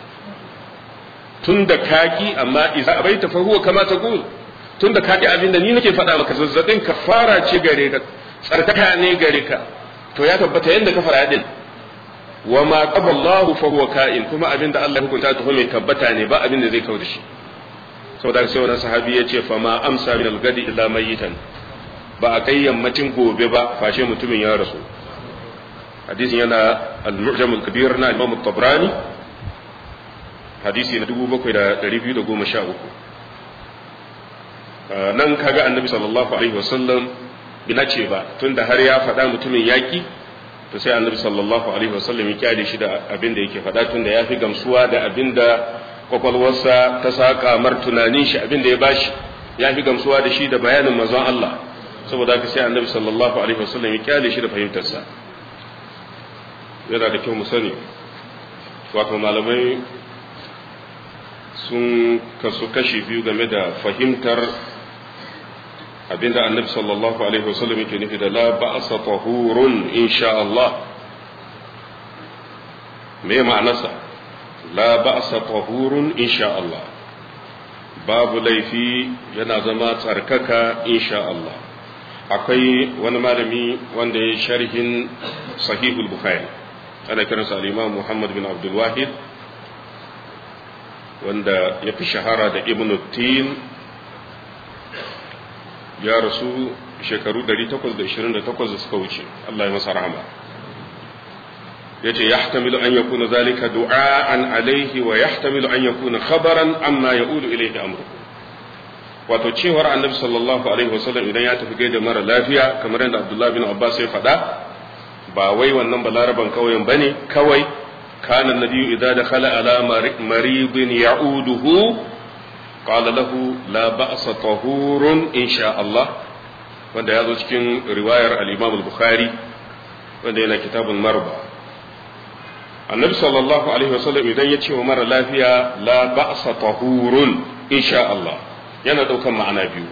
tun da kaki amma idza abaita fa huwa kama taqul tun da kaki abinda ni nake faɗa maka zazzabin kafara ce gare ka tsarkaka ne gare ka to ya tabbata yadda ka fara din wa ma qaballahu fa huwa ka'in kuma abinda Allah ya hukunta ta mai tabbata ne ba abinda zai kawo da shi saboda sai wani sahabi ya ce fa ma amsa min al-gadi illa mayitan ba a kai yammacin gobe ba fashe mutumin ya rasu hadisin yana al-mu'jam al-kabir na Imam tabrani hadisi na 7213 nan kaga annabi sallallahu alaihi wasallam ina ce ba tunda har ya faɗa mutumin yaki to sai annabi sallallahu alaihi wasallam ya kyale shi da abin da yake faɗa tunda ya fi gamsuwa da abin da kwakwalwarsa ta saka mar tunanin shi abin da ya bashi ya fi gamsuwa da shi da bayanin manzon Allah saboda haka sai annabi sallallahu alaihi wasallam ya kyale shi da fahimtarsa yana da kyau mu sani wato malamai sun kasu kashi biyu game da fahimtar abinda annabi sallallahu alaihi wasallam yake nufi da la ba'sa tahurun insha Allah me ma'anarsa la ba'sa tahurun insha Allah babu laifi yana zama tsarkaka insha Allah akwai wani malami wanda ya sharhin sahihul bukhari ana kiransa al-imam Muhammad bin Abdul Wahid wanda ya fi shahara da ibn tin ya rasu shekaru 828 da suka wuce Allah ya masa rahama ya ce yahtamilu an yakuna zalika du'a'an alaihi wa yahtamilu an yakuna khabaran amma ya'udu ilayhi amru wato cewar annabi sallallahu alaihi wasallam idan ya tafi gaida mara lafiya kamar yadda Abdullah bin Abbas ya faɗa ba wai wannan balaraban kauyen bane kawai kana nabiyyu idza dakhala ala maridin ya'uduhu qala lahu la ba'sa tahurun insha Allah wanda ya zo cikin riwayar al-Imam al-Bukhari wanda yana kitabul marba annabi sallallahu alaihi wasallam idan ya ce wa mara lafiya la ba'sa tahurun insha Allah yana daukan ma'ana biyu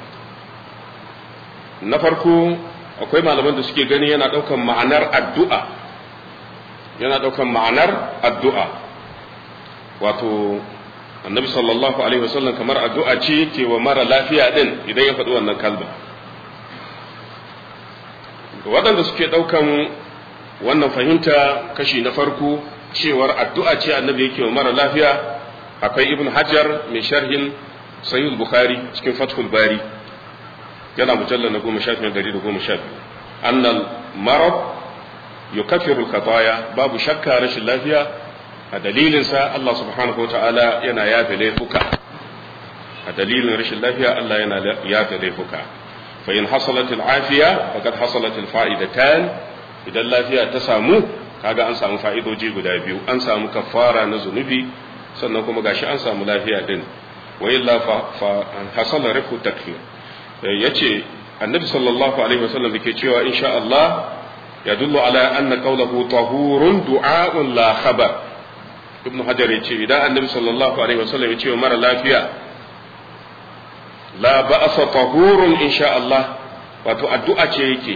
na farko akwai malaman da suke gani yana daukan ma'anar addu'a yana daukan ma'anar addu'a wato annabi sallallahu alaihi wasallam kamar addu'a ce ke wa mara lafiya din idan ya faɗi wannan kalma waɗanda suke ɗaukan wannan fahimta kashi na farko cewar addu'a ce annabi yake wa mara lafiya akwai ibn hajar mai sharhin sahih bukhari cikin fathul bari yana mujallar na goma sha biyu dari da goma sha biyu annal marad yukaffiru al-khataya babu shakka rashin lafiya a dalilinsa Allah subhanahu wa ta'ala yana yafe laifuka a dalilin rashin lafiya Allah yana yafe laifuka fa in hasalat al-afiya faqad hasalat al-fa'idatan idan lafiya ta samu kaga an samu fa'idoji guda biyu an samu kafara na zunubi sannan kuma gashi an samu lafiya din wa illa fa hasala rifu takfir yace annabi sallallahu alaihi wasallam yake cewa insha Allah yadullu ala anna qawluhu tahurun du'a'un la khabar ibnu hajar yace idan annabi sallallahu alaihi wasallam yace mara lafiya la ba'sa tahurun insha Allah wato addu'a ce yake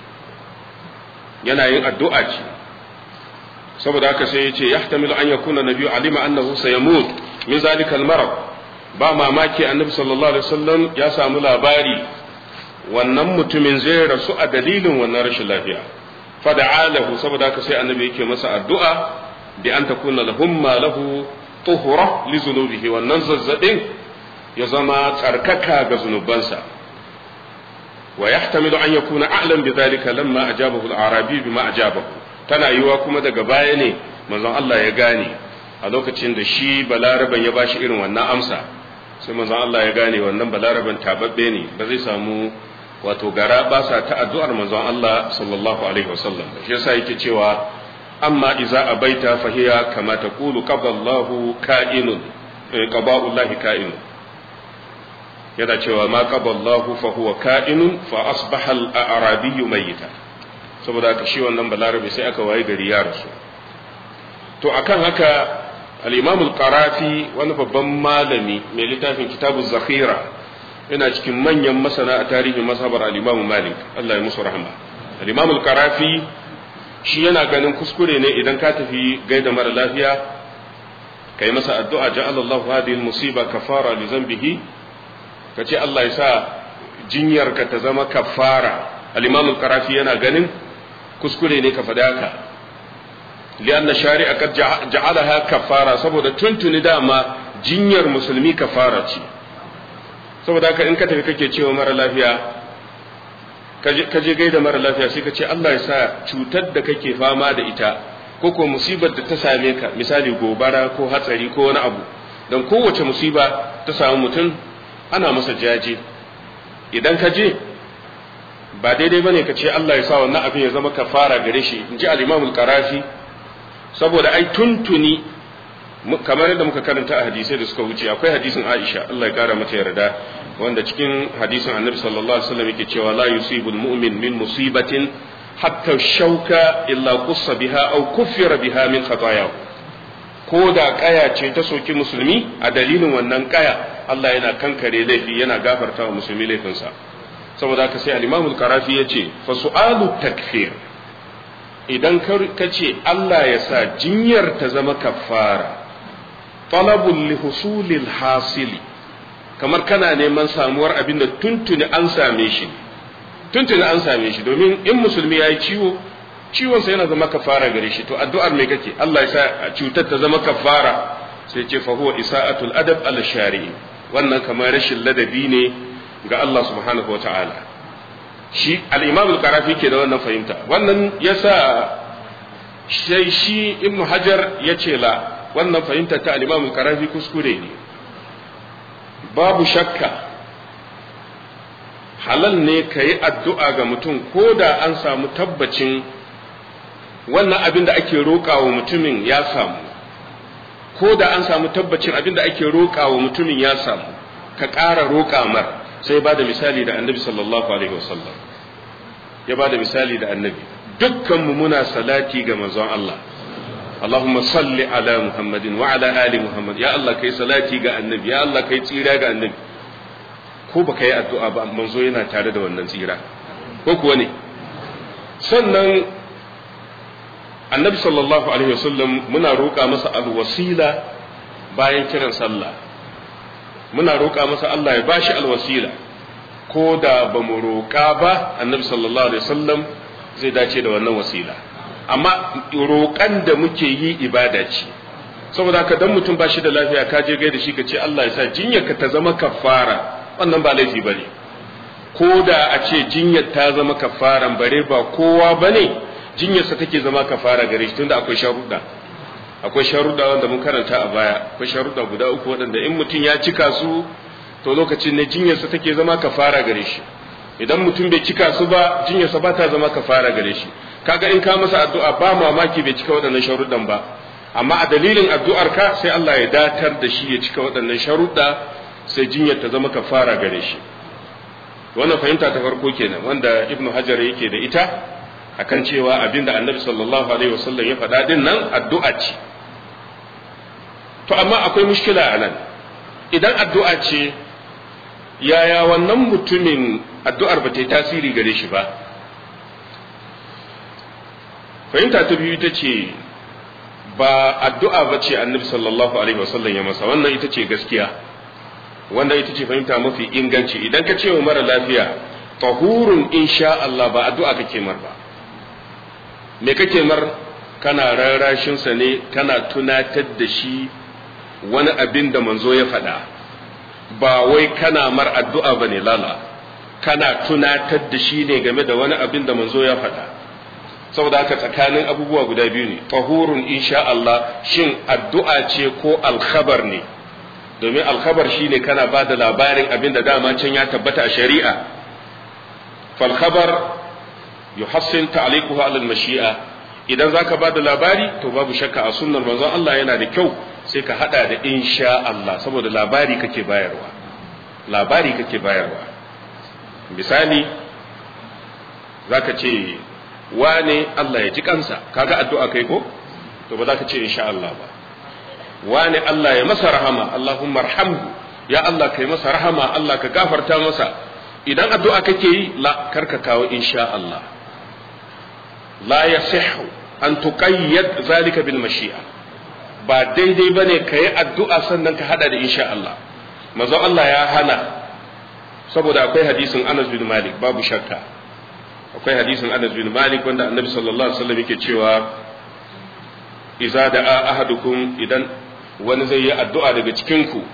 yana yin addu'a ce saboda haka sai yace yahtamilu an yakuna nabiyyu alima annahu sayamut min zalika al-marad ba mamaki annabi sallallahu alaihi wasallam ya samu labari wannan mutumin zai rasu a dalilin wannan rashin lafiya fada'alahu saboda haka sai annabi yake masa addu'a bi an takuna lahum ma lahu tuhura li zunubihi wannan zazzabin ya zama tsarkaka ga zunubansa wa yahtamilu an yakuna a'lam bi dhalika lamma ajabahu al-arabi bima ajabahu tana yiwa kuma daga baya ne manzon Allah ya gane a lokacin da shi balaraban ya bashi irin wannan amsa sai manzon Allah ya gane wannan balaraban tababbe ne ba zai samu wato gara ba sa ta addu'ar manzon Allah sallallahu alaihi wasallam shi yasa yake cewa amma iza abaita fahiya kama taqulu qaballahu ka'inun qaba'ullahi ka'inun yana cewa ma qaballahu fa huwa ka'inun fa asbaha al-arabiyyu mayyita saboda haka shi wannan balarabe sai aka waye gari ya rasu to akan haka al-imam al-qarafi wani babban malami mai littafin kitabu zakhira yana cikin manyan masana a tarihin mazhabar al-imam malik Allah ya musu rahama al-imam al-qarafi shi yana ganin kuskure ne idan ka tafi gaida mara lafiya kai masa addu'a ja'ala Allah hadhihi al-musiba kafara li dhanbihi kace Allah ya sa jinyarka ta zama kafara al-imam al-qarafi yana ganin kuskure ne ka faɗa haka lianna shari'a kad ja'alaha kafara saboda tuntuni dama jinyar musulmi kafara ce saboda haka in ka tafi kake cewa mara lafiya ka je gaida mara lafiya sai ka ce Allah ya sa cutar da kake fama da ita ko ko musibar da ta same ka misali gobara ko hatsari ko wani abu don kowace musiba ta samu mutum ana masa jaje idan ka je ba daidai bane ka ce Allah ya sa wannan abin ya zama kafara gare shi in ji al-Imam al-Qarafi saboda ai tuntuni kamar yadda muka karanta a hadisai da suka wuce akwai hadisin Aisha Allah ya kara mata yarda wanda cikin hadisin Annabi sallallahu alaihi wasallam yake cewa la yusibu al-mu'min min musibatin hatta shauka illa qussa biha aw kuffira biha min khatayahu ko da kaya ce ta soki musulmi a dalilin wannan kaya Allah yana kankare laifi yana gafarta wa musulmi laifinsa saboda haka sai al-Imam al-Qarafi yace fa su'alu takfir idan ka ce Allah ya sa jinyar ta zama kafara talabul li husulil hasili kamar kana neman samuwar abin da tuntuni an same shi tuntuni an same shi domin in musulmi yayi ciwo ciwon sa yana zama kafara gare shi to addu'ar me kake Allah ya sa cutar ta zama kafara sai ce fa huwa isa'atul adab al shari'i wannan kamar rashin ladabi ne ga Allah subhanahu wa ta'ala shi al-imam al-qarafi ke da wannan fahimta wannan yasa sai shi ibnu hajar ya ce la wannan fahimta ta al-imam al-qarafi kuskure ne babu shakka halal ne ka yi addu'a ga mutum ko da an samu tabbacin wannan abin da ake roƙa wa mutumin ya samu ko da an samu tabbacin abin da ake roƙa wa mutumin ya samu ka ƙara roƙa mar sai ba da misali da annabi sallallahu alaihi wasallam ya ba da misali da annabi dukkanmu muna salati ga manzon Allah Allahumma salli ala Muhammadin wa ala ali Muhammad ya Allah kai salati ga annabi ya Allah kai tsira ga annabi ko baka yi addu'a ba manzo yana tare da wannan tsira ko kuwa ne sannan annabi sallallahu alaihi wasallam muna roƙa masa alwasila bayan kiran sallah muna roƙa masa Allah ya bashi alwasila ko da ba mu roƙa ba annabi sallallahu alaihi wasallam zai dace da wannan wasila amma roƙan da muke yi ibada ce saboda haka dan mutum ba shi da lafiya ka je gaida shi ka ce Allah ya sa jinyarka ta zama kafara wannan ba laifi bane ko da a ce jinyar ta zama kafaran bare ba kowa bane jinyarsa take zama kafara gare shi tunda akwai sharuɗa akwai sharuɗa wanda mun karanta a baya akwai sharuɗa guda uku waɗanda in mutum ya cika su to lokacin ne jinyarsa take zama kafara gare shi idan mutum bai cika su ba jinyarsa ba ta zama kafara gare shi kaga in ka masa addu'a ba mamaki bai cika waɗannan sharuɗan ba amma a dalilin addu'ar ka sai Allah ya datar da shi ya cika waɗannan sharuɗa sai jinyar ta zama kafara gare shi wannan fahimta ta farko kenan wanda ibnu hajar yake da ita akan cewa abinda annabi sallallahu alaihi wasallam ya faɗa din nan addu'a ce to amma akwai mushkila a nan idan addu'a ce yaya wannan mutumin addu'ar ba ta yi tasiri gare shi ba fahimta ta biyu ita ce ba addu'a ba ce annabi sallallahu alaihi wasallam ya masa wannan ita ce gaskiya wanda ita ce fahimta mafi inganci idan ka ce wa mara lafiya tahurun insha Allah ba addu'a kake mar ba me kake mar kana rarrashinsa ne kana tunatar da shi wani abin da manzo ya faɗa ba wai kana mar addu'a ba ne lala kana tunatar da shi ne game da wani abin da manzo ya faɗa saboda haka tsakanin abubuwa guda biyu ne tahurun insha Allah shin addu'a ce ko alkhabar ne domin alkhabar shine kana ba da labarin abin da dama can ya tabbata a shari'a falkhabar yuhassin ta'liquhu ala al-mashi'a idan zaka ba da labari to babu shakka a sunnar manzon Allah yana da kyau sai ka hada da insha Allah saboda labari kake bayarwa labari kake bayarwa misali zaka ce wane Allah ya ji kansa kaga addu'a kai ko to ba za ka ce insha Allah ba wane Allah ya masa rahama Allahumma arhamhu ya Allah kai masa rahama Allah ka gafarta masa idan addu'a kake yi la karka kawo insha Allah la yasihhu an tuqayyad zalika bil mashi'a ba daidai bane kai addu'a sannan ka hada da insha Allah manzon Allah ya hana saboda akwai hadisin Anas bin Malik babu shakka akwai hadisin Anas bin Malik wanda Annabi sallallahu alaihi wasallam yake cewa idza da'a ahadukum idan wani zai yi addu'a daga cikin ku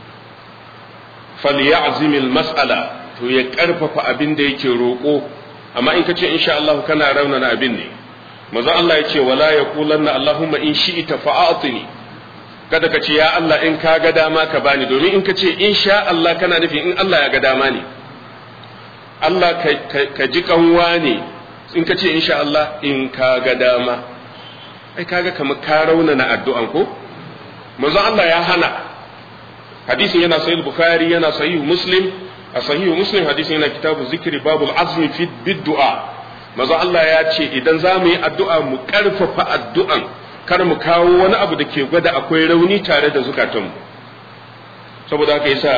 falyazim mas'ala to ya karfafa abin da yake roko amma in kace insha Allah kana raunana abin ne manzo Allah ya ce wala yaqulanna Allahumma in shi'ta fa'atini kada ka ce ya Allah in ka ga dama ka bani domin in ka ce insha Allah kana nufi in Allah ya ga dama ne Allah ka ji kanwa ne in ka ce insha Allah in ka ga dama ai kaga kamar ka raunana addu'an ko manzo Allah ya hana hadisin yana sahih bukhari yana sahih muslim a sahih muslim hadisin yana kitabu zikri babul azmi fi bid'a manzo Allah ya ce idan za mu yi addu'a mu karfafa addu'an kar mu kawo wani abu da ke gwada akwai rauni tare da zukatanmu saboda haka yasa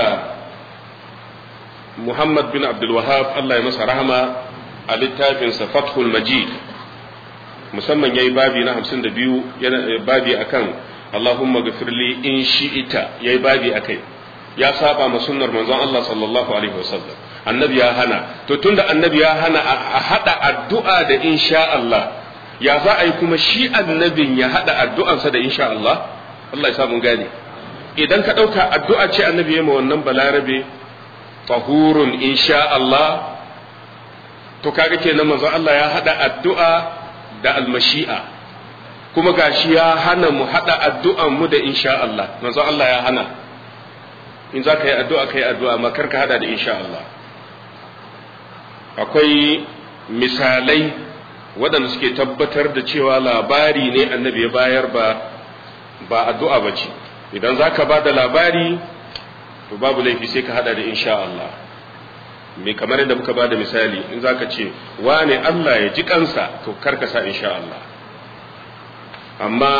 Muhammad bin Abdul Wahab Allah ya masa rahama a littafinsa Fathul Majid musamman yayi babi na 52 yana babi akan Allahumma ghafirli in shi'ita yayi babi akai ya saba ma sunnar manzon Allah sallallahu alaihi wasallam annabi ya hana to tunda annabi ya hana a hada addu'a da insha Allah ya za a yi kuma shi annabin ya hada addu'ansa da insha Allah Allah ya samu gane idan ka dauka addu'a ce annabi ya ma wannan balarabe tahurun insha Allah to kaga kenan manzon Allah ya hada addu'a da almashi'a kuma gashi ya hana mu hada addu'an mu da insha Allah manzon Allah ya hana in za ka yi addu'a ka yi addu'a amma kar ka hada da insha Allah akwai misalai waɗanda suke tabbatar da cewa labari ne annabi ya bayar ba ba addu'a ba ce idan za ka ba da labari to babu laifi sai ka hada da insha Allah me kamar yadda muka ba da misali in za ka ce wane Allah ya ji kansa to kar ka sa insha Allah amma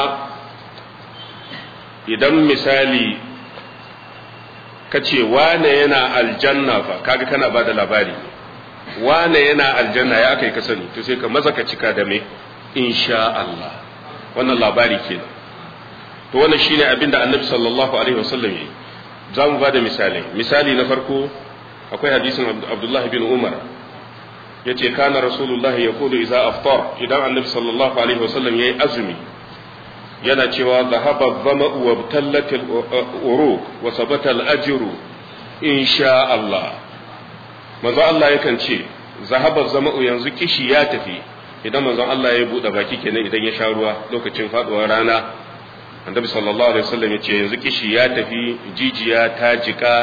idan misali ka ce wane yana aljanna fa kaga kana ba da labari wane yana aljanna ya aka yi ka sani to sai ka maza ka cika da me insha Allah wannan labari kenan to wannan shine abin da annabi sallallahu alaihi wasallam yi za mu ba da misali misali na farko akwai hadisin abdullahi bin umar yace kana rasulullahi yaqulu idza aftar idan annabi sallallahu alaihi wasallam yayi azumi yana cewa zahaba dhama'u wa tallat al-uruq wa sabata al-ajru insha Allah manzo Allah yakan ce zahaba zama'u yanzu kishi ya tafi idan manzon Allah ya bude baki kenan idan ya sha ruwa lokacin faduwar rana annabi sallallahu alaihi wasallam ya ce yanzu kishi ya tafi jijiya ta jika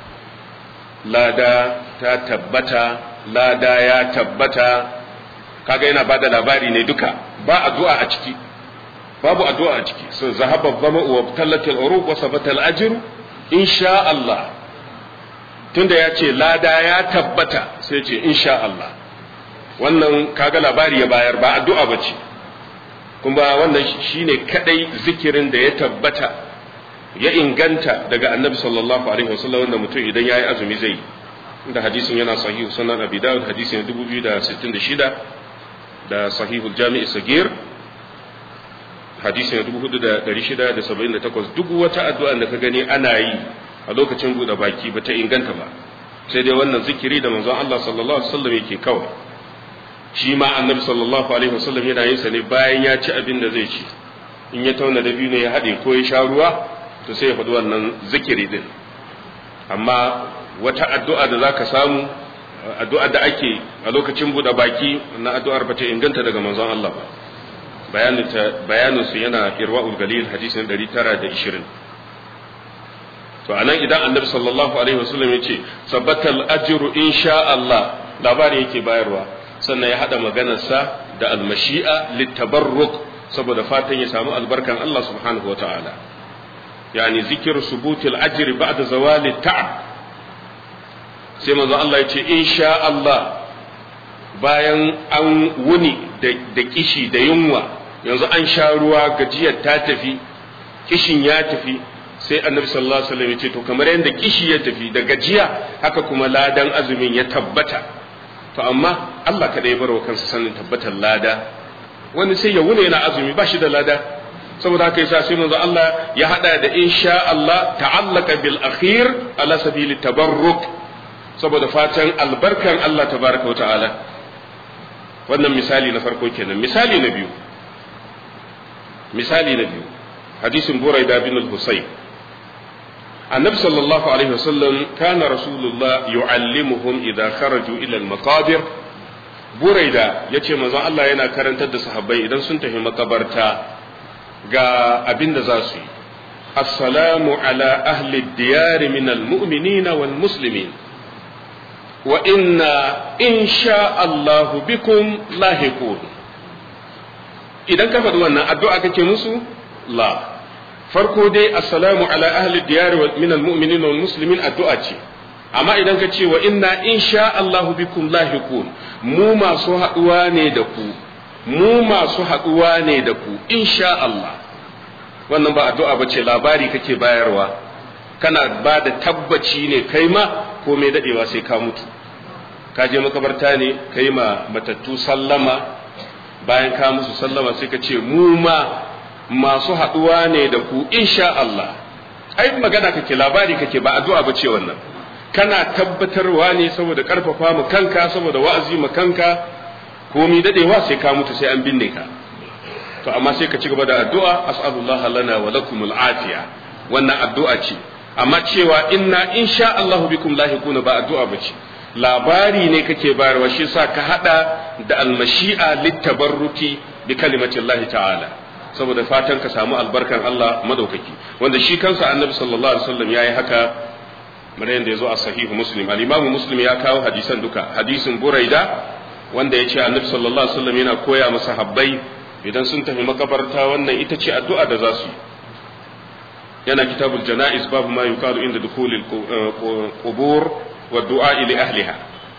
lada ta tabbata lada ya tabbata kaga yana bada labari ne duka ba addu'a a ciki babu addu'a a ciki so zahaba zama'u wa tallatil uruq wa sabata al-ajr insha Allah tunda ya ce lada ya tabbata sai ce insha Allah wannan kaga labari ya bayar ba addu'a ba ce kuma wannan shine kadai zikirin da ya tabbata ya inganta daga annabi sallallahu alaihi wasallam wanda mutum idan yayi azumi zai yi inda hadisin yana sahihu sunan abi dawud hadisin 2066 da sahihul jami'i sagir hadisin 4678 duk wata addu'a da ka gani ana yi a lokacin buɗe baki ba ta inganta ba sai dai wannan zikiri da manzon Allah sallallahu alaihi wasallam yake kawai shi ma annabi sallallahu alaihi wasallam yana yin sa ne bayan ya ci abin da zai ci in ya tauna da biyu ne ya haɗe ko ya sha ruwa to sai ya faɗi wannan zikiri din amma wata addu'a da zaka samu addu'a da ake a lokacin buɗe baki na addu'ar ba ta inganta daga manzon Allah ba bayanin bayanin su yana irwaul galil hadisin 920 to anan idan annabi sallallahu alaihi wasallam ya ce sabbatal ajru insha Allah labari yake bayarwa sannan ya hada maganarsa da almashi'a littabarruk saboda fatan ya samu albarkan Allah subhanahu wataala yani zikir subutil ajri ba'da zawali ta'ab sai manzo Allah ya ce insha Allah bayan an wuni da kishi da yunwa yanzu an sha ruwa gajiyar ta tafi kishin ya tafi sai annabi sallallahu alaihi wasallam ya ce to kamar yadda kishi ya tafi da gajiya haka kuma ladan azumin ya tabbata to amma Allah kada ya bar wa kansa sanin tabbatar lada wani sai ya wune yana azumi ba shi da lada saboda haka yasa sai manzo Allah ya hada da insha Allah ta'allaka bil akhir ala sabili tabarruk saboda fatan albarkan Allah tabaraka wa ta'ala wannan misali na farko kenan misali na biyu misali na biyu hadisin buraida bin al-husayn النبي صلى الله عليه وسلم كان رسول الله يعلمهم إذا خرجوا إلى المقابر بريدة يتي مزان الله ينا كرنت da sahabbai idan sun tafi makabarta ga abin da za su yi assalamu ala ahli diyar min almu'minina wal muslimin wa inna insha Allah bikum lahiqun idan ka faɗi wannan addu'a kake musu la farko dai assalamu ala ahli diyar min almu'minin wal muslimin addu'a ce amma idan ka ce wa inna insha Allahu bikum lahiqun mu masu haduwa ne da ku mu masu haduwa ne da ku insha Allah wannan ba addu'a bace labari kake bayarwa kana ba da tabbaci ne kai ma ko mai dadewa sai ka mutu ka je makabarta ne kai ma matattu sallama bayan ka musu sallama sai ka ce mu ma masu haɗuwa ne da ku insha Allah ai magana kake labari kake ba addu'a ba ce wannan kana tabbatarwa ne saboda karfafa mu kanka saboda wa'azi mu kanka komi dadewa sai ka mutu sai an binne ka to amma sai ka ci gaba da addu'a as'alullah lana wa lakumul afiya wannan addu'a ce amma cewa inna insha Allah bikum lahiquna ba addu'a ba ce labari ne kake bayarwa shi sa ka hada da almashi'a littabarruki bi kalimati Allah ta'ala saboda fatan ka samu albarkan Allah madaukaki wanda shi kansa annabi sallallahu alaihi wasallam yayi haka kamar yadda yazo a sahihu muslim al-imam muslim ya kawo hadisan duka hadisin buraida wanda yace annabi sallallahu alaihi wasallam yana koya masa habbai idan sun tafi makabarta wannan ita ce addu'a da za su yana kitabul janaiz babu ma yuqalu inda dukhulil qubur wa du'a li ahliha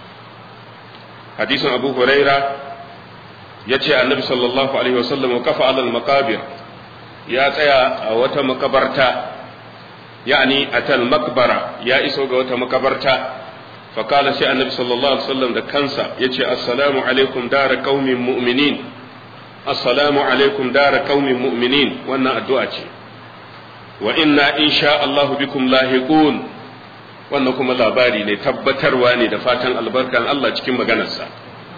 hadisin abu huraira ya ce annabi sallallahu alaihi wasallam kafa alal makabir ya tsaya a wata makabarta yani atal makbara ya iso ga wata makabarta fakala sai annabi sallallahu alaihi wasallam da kansa ya ce assalamu alaikum dara qaumin mu'minin assalamu alaikum dara qaumin mu'minin wannan addu'a ce wa inna insha Allahu bikum lahiqun wannan kuma labari ne tabbatarwa ne da fatan albarkan Allah cikin maganarsa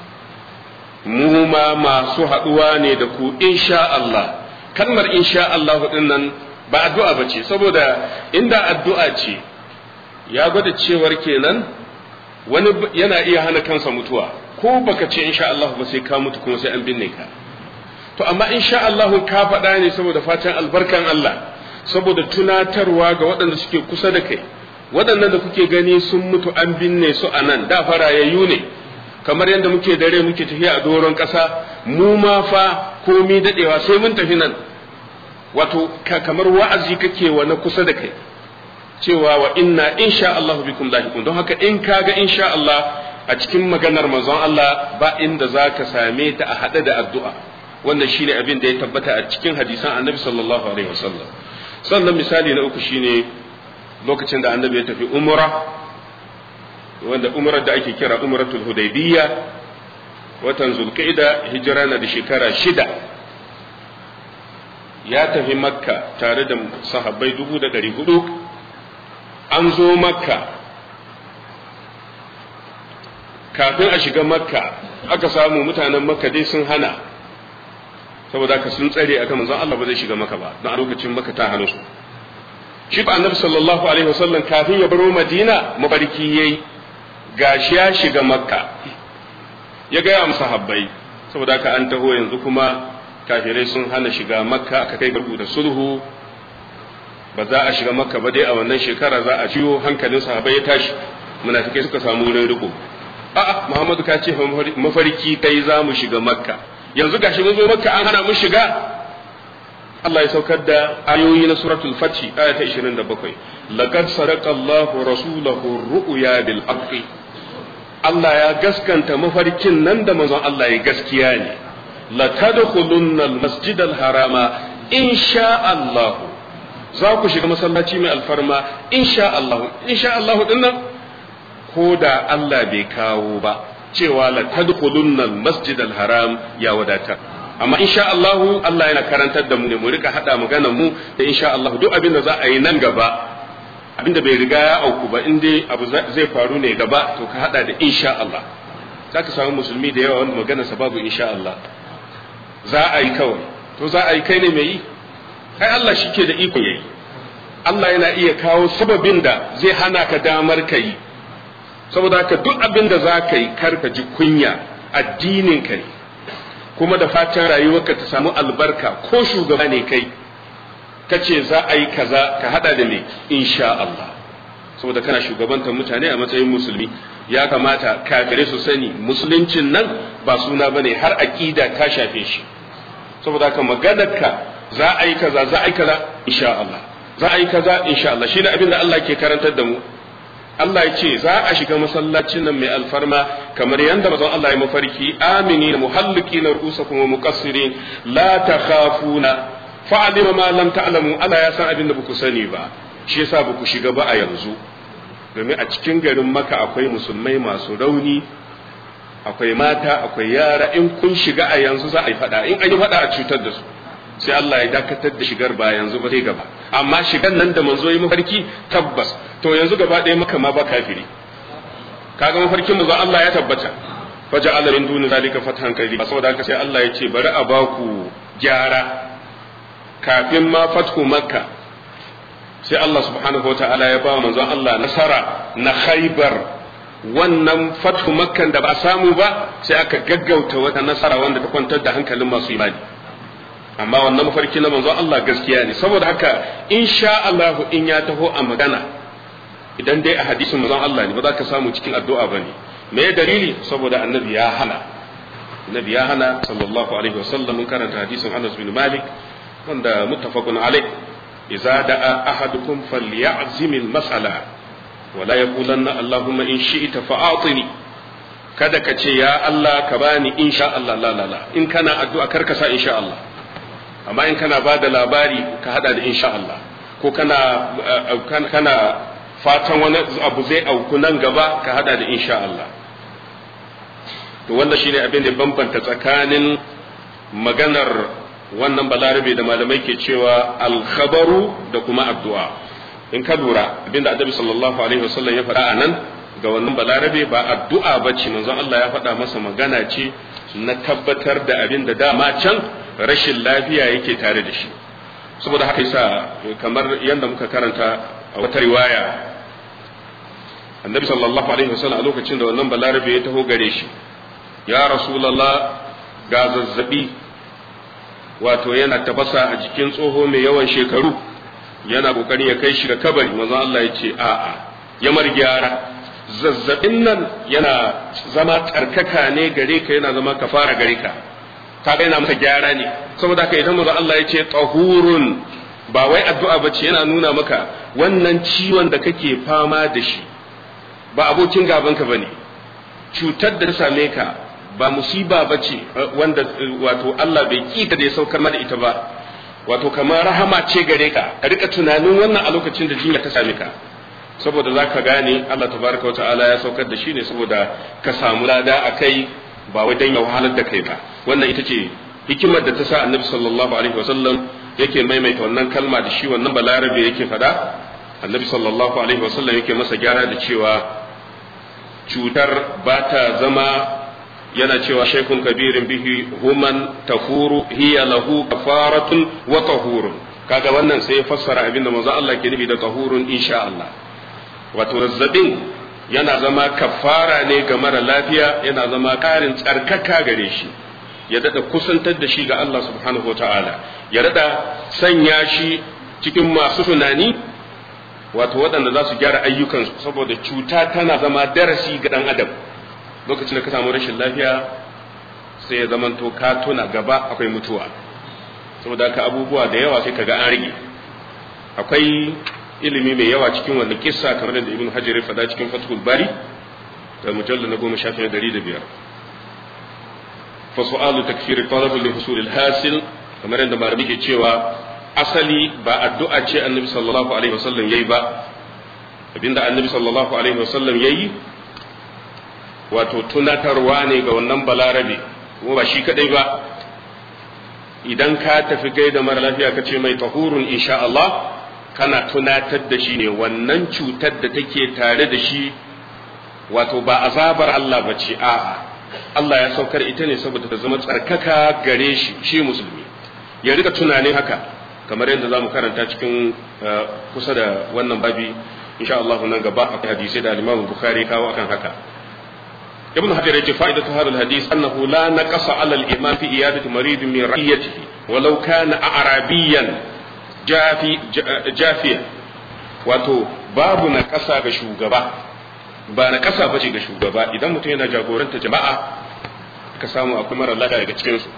mu ma masu haɗuwa ne da ku insha Allah kalmar insha Allah din nan ba addu'a ba ce saboda inda addu'a ce ya gwada cewar kenan wani yana iya hana kansa mutuwa ko baka ce insha Allah ba sai ka mutu kuma sai an binne ka to amma insha Allah ka faɗa ne saboda fatan albarkan Allah saboda tunatarwa ga waɗanda suke kusa da kai waɗannan da kuke gani sun mutu an binne su a nan da farayayyu ne kamar yadda muke dare muke tafiya a doron ƙasa mu ma fa komi daɗewa sai mun tafi nan wato kamar wa'azi kake wa na kusa da kai cewa wa inna insha Allah bikum lahiqun don haka in kaga insha Allah a cikin maganar manzon Allah ba inda zaka same ta a hade da addu'a wannan shine abin da ya tabbata a cikin hadisan Annabi sallallahu alaihi wasallam sannan misali na uku shine lokacin da Annabi ya tafi umra wanda umrar da ake kira umratul hudaybiyya watan zulqa'ida hijira na da shekara shida ya tafi makka tare da sahabbai dubu da ɗari hudu an zo makka kafin a shiga makka aka samu mutanen makka dai sun hana saboda haka sun tsare akan manzon Allah ba zai shiga maka ba don a lokacin makka ta hana su shi ba annabi sallallahu alaihi wasallam kafin ya baro madina mabarki yayi gashi ya shiga makka ya gaya musu habbai saboda haka an taho yanzu kuma kafirai sun hana shiga makka aka kai garbu da sulhu ba za a shiga makka ba dai a wannan shekara za a ciwo hankalin sahabbai ya tashi munafikai suka samu wurin riko a'a muhammadu ka ce mafarki kai za mu shiga makka yanzu gashi mun zo makka an hana mu shiga Allah ya saukar da ayoyi na suratul fathi aya ta 27 laqad sadaqa Allahu rasulahu ru'ya bil haqqi Allah ya gaskanta mafarkin nan da manzon Allah ya gaskiya ne la tadkhulunna al masjid al harama insha Allah za ku shiga masallaci mai alfarma insha Allah insha Allah dinnan ko da Allah bai kawo ba cewa la tadkhulunna al masjid al haram ya wadatar amma insha Allah Allah yana karantar da mu ne mu rika hada maganar mu da insha Allah duk abin da za a yi nan gaba abin da bai riga ya auku ba in dai abu zai faru ne gaba to ka hada da insha Allah zaka samu musulmi da yawa wanda maganar sa babu insha Allah za a yi kawai to za a yi kai ne mai yi kai Allah shike da iko yayi Allah yana iya kawo sababin da zai hana ka damar ka yi saboda haka duk abin da za ka yi kar ka ji kunya addinin ka ne kuma da fatan rayuwarka ta samu albarka ko shugaba ne kai ka ce za a yi kaza ka hada da me insha Allah saboda kana shugabantar mutane a matsayin musulmi ya kamata kafirai su sani musuluncin nan ba suna bane har aqida ta shafe shi saboda haka maganarka za a yi kaza za a yi kaza insha Allah za a yi kaza insha Allah shi ne abin da Allah ke karantar da mu Allah ya ce za a shiga masallacin nan mai alfarma kamar yadda mazan Allah ya mafarki amini na muhalliki na rusa kuma muqassirin la takhafuna fa'alima ma lam ta'lamu Allah ya san abin da baku sani ba shi yasa baku shiga ba a yanzu domin a cikin garin maka akwai musulmai masu rauni akwai mata akwai yara in kun shiga a yanzu za a yi fada in an yi fada a cutar da su sai Allah ya dakatar da shigar ba yanzu ba sai gaba amma shigan nan da manzo yi mafarki tabbas to yanzu gaba ɗaya maka ma ba kafiri kaga mafarkin manzo Allah ya tabbata faja'ala min duni zalika fathan qariba saboda haka sai Allah ya ce bari a baku gyara kafin ma fathu makka sai Allah subhanahu wataala ya ba manzon Allah nasara na khaybar wannan fathu makkan da ba samu ba sai aka gaggauta wata nasara wanda ta kwantar da hankalin masu imani amma wannan mafarki na manzon Allah gaskiya ne saboda haka insha Allah in ya taho a magana idan dai a hadisin manzon Allah ne ba za ka samu cikin addu'a bane me ya dalili saboda annabi ya hana annabi ya hana sallallahu alaihi wasallam mun karanta hadisin Anas bin Malik wanda muttafaqun alai idza da'a ahadukum falyazim al-mas'ala wala yaqulanna allahumma in shi'ta fa'atini kada ka ce ya Allah ka bani insha Allah la la la in kana addu'a kar ka sa insha Allah amma in kana ba da labari ka hada da insha Allah ko kana kana fatan wani abu zai auku nan gaba ka hada da insha Allah to wannan shine abin da bambanta tsakanin maganar wannan balarabe da malamai ke cewa alkhabaru da kuma addu'a in ka lura abinda annabi sallallahu alaihi wasallam ya faɗa a nan ga wannan balarabe ba addu'a ba ce manzon Allah ya faɗa masa magana ce na tabbatar da abin da dama can rashin lafiya yake tare da shi saboda haka yasa kamar yadda muka karanta a wata riwaya annabi sallallahu alaihi wasallam a lokacin da wannan balarabe ya taho gare shi ya rasulullah ga zazzabi wato yana tafasa a jikin tsoho mai yawan shekaru yana kokarin ya kai shi ga kabari manzo Allah ya ce a'a ya mar gyara zazzabin nan yana zama tsarkaka ne gare ka yana zama kafara gare ka kaga yana maka gyara ne saboda haka idan manzo Allah ya ce tahurun ba wai addu'a bace yana nuna maka wannan ciwon da kake fama da shi ba abokin gaban ka bane cutar da ta same ka ba musiba bace wanda wato Allah bai kika da ya saukar da ita ba wato kamar rahama ce gare ka ka rika tunanin wannan a lokacin da jinya ta same ka saboda za ka gane Allah tabaraka wa ta'ala ya saukar da shi ne saboda ka samu lada a kai ba wai dan ya wahalar da kai ba wannan ita ce hikimar da ta sa annabi sallallahu alaihi wasallam yake maimaita wannan kalma da shi wannan balarabe yake fada annabi sallallahu alaihi wasallam yake masa gyara da cewa cutar ba ta zama yana cewa shaikun kabirin bihi human tahuru hiya lahu kafaratun wa tahurun kaga wannan sai ya fassara abin da manzo Allah ke nufi da tahurun insha Allah wato zazzabin yana zama kafara ne ga mara lafiya yana zama karin tsarkaka gare shi ya dada kusantar da shi ga Allah subhanahu wataala ya dada sanya shi cikin masu tunani wato waɗanda za su gyara ayyukansu saboda cuta tana zama darasi ga ɗan adam lokacin da ka samu rashin lafiya sai ya zamanto ka tuna gaba akwai mutuwa saboda haka abubuwa da yawa sai kaga an rage akwai ilimi mai yawa cikin wannan kissa kamar da ibn hajar ya faɗa cikin fathul bari da mujalla na goma shafi na dari da biyar fa su'alu takfir talab li husul al hasil kamar yadda malami ke cewa asali ba addu'a ce annabi sallallahu alaihi wasallam yayi ba abinda annabi sallallahu alaihi wasallam yayi wato tunatarwa ne ga wannan balarabe kuma ba shi kadai ba idan ka tafi gaida mara lafiya ka ce mai tahurun insha Allah kana tunatar da shi ne wannan cutar da take tare da shi wato ba azabar Allah ba ce a'a Allah ya saukar ita ne saboda ta zama tsarkaka gare shi shi musulmi ya rika tunanin haka kamar yadda za mu karanta cikin kusa da wannan babi insha Allah nan gaba akwai hadisi da Imam Bukhari kawo akan haka ابن حجر يجي فائدة هذا الحديث أنه لا نقص على الإمام في إيادة مريض من رعيته ولو كان أعرابيا جافي جافيا wato babu na ƙasa ga shugaba ba na ƙasa bace ga shugaba idan mutum yana jagoranta jama'a ka samu akwai mara lada daga cikinsu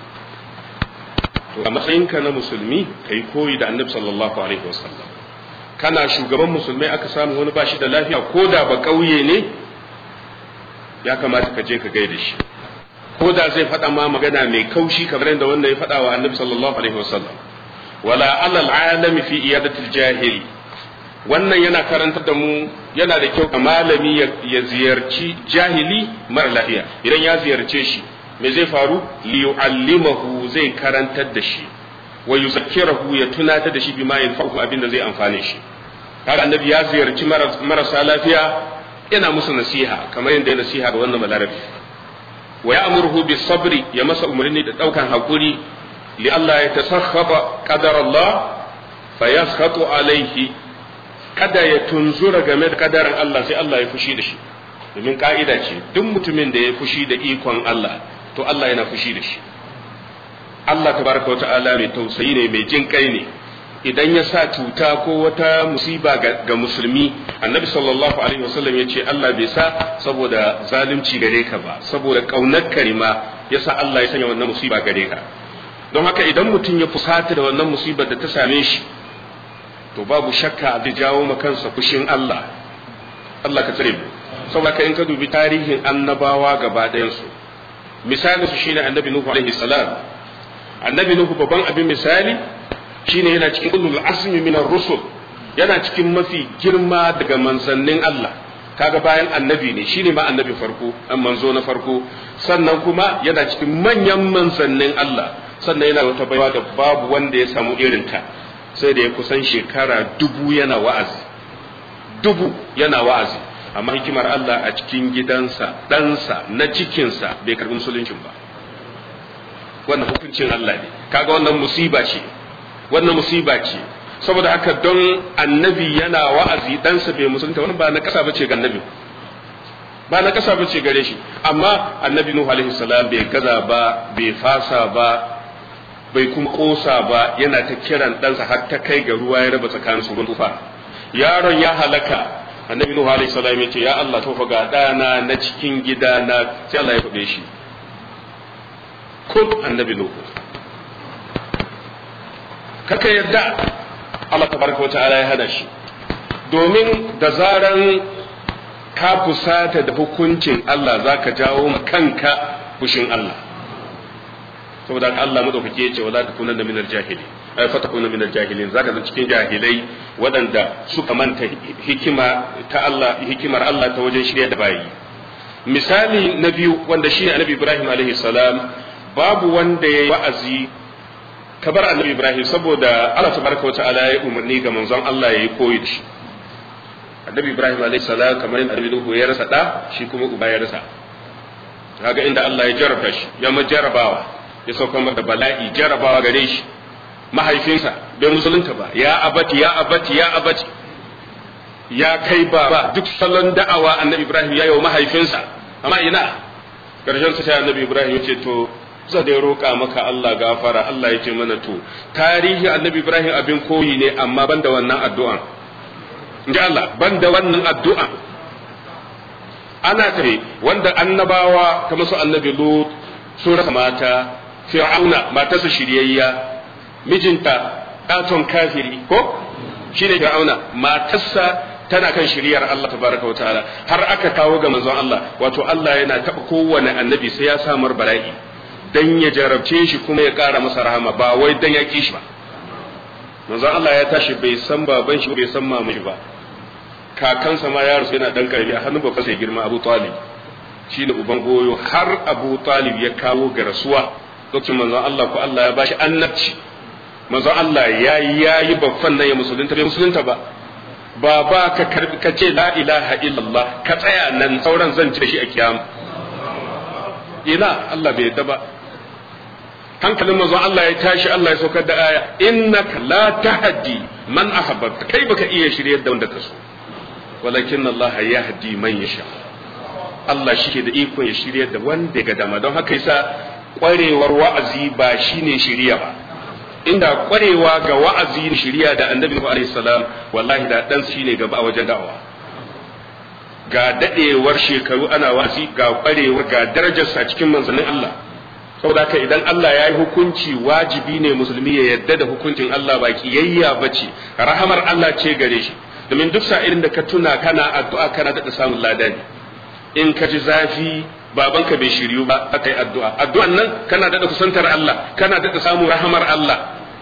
to a matsayinka na musulmi ka yi koyi da annabi sallallahu alaihi wasallam kana shugaban musulmai aka samu wani bashi da lafiya ko da ba ƙauye ne ya kamata ka je ka gaida shi ko da zai faɗa ma magana mai kaushi kamar yadda wanda ya faɗa wa annabi sallallahu alaihi wasallam wala alal alami fi iyadatil jahili wannan yana karantar da mu yana da kyau ga malami ya ziyarci jahili mara lafiya idan ya ziyarce shi me zai faru li yu'allimahu zai karantar da shi wa yuzakkirahu ya tunatar da shi bima yanfa'u abin da zai amfane shi kaga annabi ya ziyarci marasa lafiya yana musu nasiha kamar yadda ya nasiha ga wannan balarabi wa ya'muruhu bis sabri ya masa umarni da daukan hakuri li Allah ya tasakhaba qadar Allah fa yaskhatu alaihi kada ya tunzura game da kadarin Allah sai Allah ya fushi da shi domin ka'ida ce duk mutumin da ya fushi da ikon Allah to Allah yana fushi da shi Allah tabaraka wa ta'ala mai tausayi ne mai jin kai ne idan ya sa cuta ko wata musiba ga musulmi annabi sallallahu alaihi wasallam ya ce Allah bai sa saboda zalunci gare ka ba saboda kaunar karima ya sa Allah ya sanya wannan musiba gare ka don haka idan mutum ya fusata da wannan musibar da ta same shi to babu shakka zai jawo ma kansa fushin Allah Allah ka tsare mu saboda ka in ka dubi tarihin annabawa gaba ɗayan su misalin su shine annabi nuhu alaihi salam annabi nuhu babban abin misali shine yana cikin ulul azmi min rusul yana cikin mafi girma daga manzannin Allah kaga bayan annabi ne shine ma annabi farko an manzo na farko sannan kuma yana cikin manyan manzannin Allah sannan yana wata baiwa da babu wanda ya samu irin ta sai da ya kusan shekara dubu yana wa'azi dubu yana wa'azi amma hikimar Allah a cikin gidansa ɗansa na cikinsa bai karbi musuluncin ba wannan hukuncin Allah ne kaga wannan musiba ce wannan musiba ce saboda haka don annabi yana wa'azi ɗansa bai musulunta wani ba na ƙasa bace ga annabi ba na ƙasa bace gare shi amma annabi nuhu alaihi salam bai gaza ba bai fasa ba bai kuma kosa ba yana ta kiran ɗansa har ta kai ga ruwa ya raba tsakanin su tufa yaron ya halaka annabi nuhu alaihi salam ya ce ya Allah tofa ga ɗana na cikin gida na sai Allah ya faɗe shi kun annabi nuhu kaka yarda Allah tabaraka wa ta'ala ya hada shi domin da zaran ka fusata da hukuncin Allah zaka jawo kanka fushin Allah saboda Allah madaukake ya ce wala takunanna minal jahili ay fatakuna minal jahilin zaka zan cikin jahilai waɗanda suka manta hikima ta Allah hikimar Allah ta wajen shirya da bayi misali na biyu wanda shine Annabi Ibrahim alaihi salam babu wanda yayi wa'azi kabar Annabi Ibrahim saboda Allah tabaraka wata'ala ya umarni ga manzon Allah yayi koyi da shi Annabi Ibrahim alaihi salam kamar yadda Annabi Nuhu ya rasa da shi kuma uba ya rasa kaga inda Allah ya jarraba shi ya majarabawa ya sauka da bala'i jarabawa gare shi mahaifinsa bai musulunta ba ya abati ya abati ya abati ya kai baba duk salon da'awa annabi ibrahim ya yi wa mahaifinsa amma ina karshen sa sai annabi ibrahim ya ce to za da ya roƙa maka Allah gafara Allah ya ce mana to tarihi annabi ibrahim abin koyi ne amma ban da wannan addu'an inji Allah ban da wannan addu'an ana tare wanda annabawa kamar su annabi lut sun rasa mata fir'auna matarsa shiryayya mijinta ɗaton kafiri ko shine fir'auna matarsa tana kan shiryar Allah tabaraka wataala har aka kawo ga manzon Allah wato Allah yana taɓa kowane annabi sai ya samar bala'i dan ya jarabce shi kuma ya ƙara masa rahama ba wai dan ya ki shi ba manzon Allah ya tashi bai san baban shi bai san mamu shi ba kakansa ma ya rasu yana dan karbi a hannun babansa ya girma Abu Talib shine uban goyo har Abu Talib ya kawo ga rasuwa lokacin manzon Allah ko Allah ya bashi annabci manzon Allah ya yayi babban nan ya musulunta bai musulunta ba ba ba ka karbi ka ce la ilaha illallah ka tsaya nan sauran zan ci da shi a kiyama ina Allah bai yadda ba hankalin manzon Allah ya tashi Allah ya saukar da aya innaka la tahdi man ahabbta kai baka iya shiryar da wanda ka so walakin Allah yahdi man yasha Allah shi ke da iko ya shiryar da wanda ga dama don haka yasa kwarewar wa'azi ba shine shiriya ba inda kwarewa ga wa'azi shiriya da annabi Nuhu alaihi salam wallahi da dan shine gaba a wajen da'awa ga dadewar shekaru ana wa'azi ga kwarewa ga darajarsa cikin manzannin Allah saboda haka idan Allah ya yi hukunci wajibi ne musulmi ya yadda da hukuncin Allah ba kiyayya bace rahamar Allah ce gare shi domin duk sa'ilin da ka tuna kana addu'a kana da samun ladani in ka ji zafi babanka bai shiryu ba aka yi addu'a addu'an nan kana daɗa kusantar Allah kana daɗa samun rahamar Allah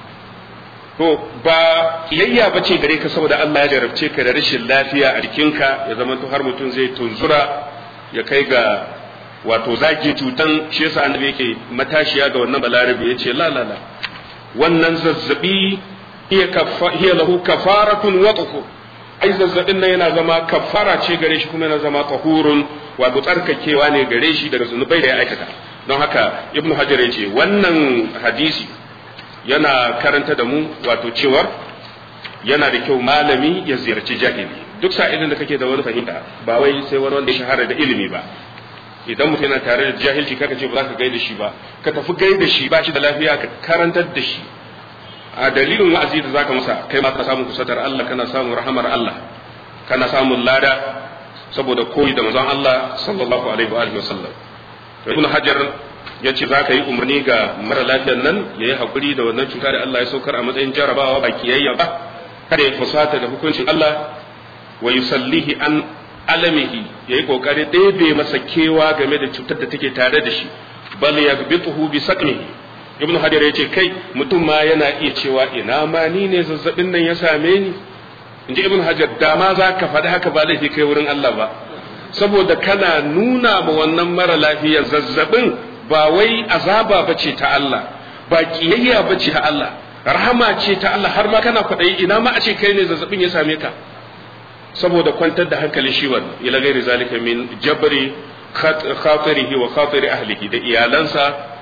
to ba kiyayya ba ce gare ka saboda Allah ya jarabce ka da rashin lafiya a jikinka ya zama to har mutum zai tunzura ya kai ga wato zaki cutan shi yasa annabi yake matashiya ga wannan balarabi yace la la la wannan zazzabi hiya hiya lahu kafaratun wa ai zazzabin nan yana zama kafara ce gare shi kuma yana zama tahurun wato tsarkakewa ne gare shi daga zunubai da ya aikata don haka ibn hajar ya ce wannan hadisi yana karanta da mu wato cewar yana da kyau malami ya ziyarci jahili duk sa'ilin da kake da wani fahimta ba wai sai wani wanda ya shahara da ilimi ba idan mutum yana tare da jahilci kaka ce ba za ka gaida shi ba ka tafi gaida shi ba shi da lafiya ka karantar da shi a dalilin wa'azi da zaka masa kai ma ka samu kusatar Allah kana samun rahamar Allah kana samun lada saboda koyi da manzon Allah sallallahu alaihi wa alihi wasallam to ibn hajar yace zaka yi umarni ga mara lafiyar nan yayi hakuri da wannan cuta da Allah ya saukar a matsayin jarabawa ba kiyayya ba kada ya fusata da hukuncin Allah wa yusallihi an alamihi yayi kokari ɗebe masa kewa game da cutar da take tare da shi bal yaghbituhu bi saqmihi ibnu hajar ya ce kai mutum ma yana iya cewa ina ma ni ne zazzabin nan ya same ni inji ibnu hajar da ma za ka faɗi haka ba laifi kai wurin Allah ba saboda kana nuna ma wannan mara lafiya zazzabin ba wai azaba bace ta Allah ba kiyayya bace ta Allah rahama ce ta Allah har ma kana kwaɗayi ina ma a ce kai ne zazzabin ya same ka saboda kwantar da hankalin shi wannan ila gairi zalika min jabri khatirihi wa khatiri ahlihi da iyalansa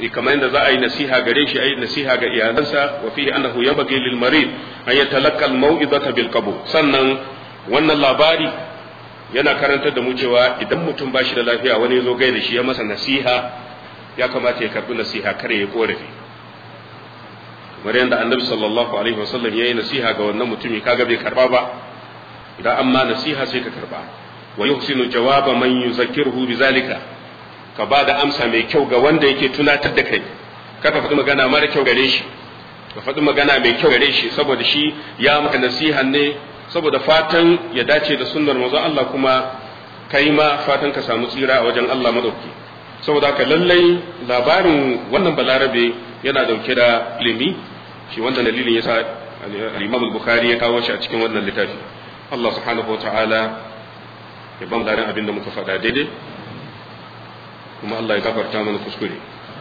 kamar yadda za a yi nasiha gare shi ayi nasiha ga iyalansa wa fihi annahu yabghi lil marid an yatalaqqa al mau'izata bil qabul sannan wannan labari yana karantar da mu cewa idan mutum ba shi da lafiya wani ya zo gaida shi ya masa nasiha ya kamata ya karbi nasiha kare ya korafi kamar yadda annabi sallallahu alaihi wasallam ya yi nasiha ga wannan mutumi kaga bai karba ba idan amma nasiha sai ka karba wa yuhsinu jawaba man yuzakkiruhu bizalika ka ba da amsa mai kyau ga wanda yake tunatar da kai kaka faɗi magana mara kyau gare shi ka faɗi magana mai kyau gare shi saboda shi ya maka nasiha ne saboda fatan ya dace da sunnar manzon Allah kuma kai ma fatan ka samu tsira a wajen Allah madauki saboda haka lallai labarin wannan balarabe yana dauke da ilimi shi wannan dalilin yasa al-Imam al-Bukhari ya kawo shi a cikin wannan littafi Allah subhanahu wataala ya ba mu darin abin da muka faɗa daidai kuma Allah ya gafarta mana kuskure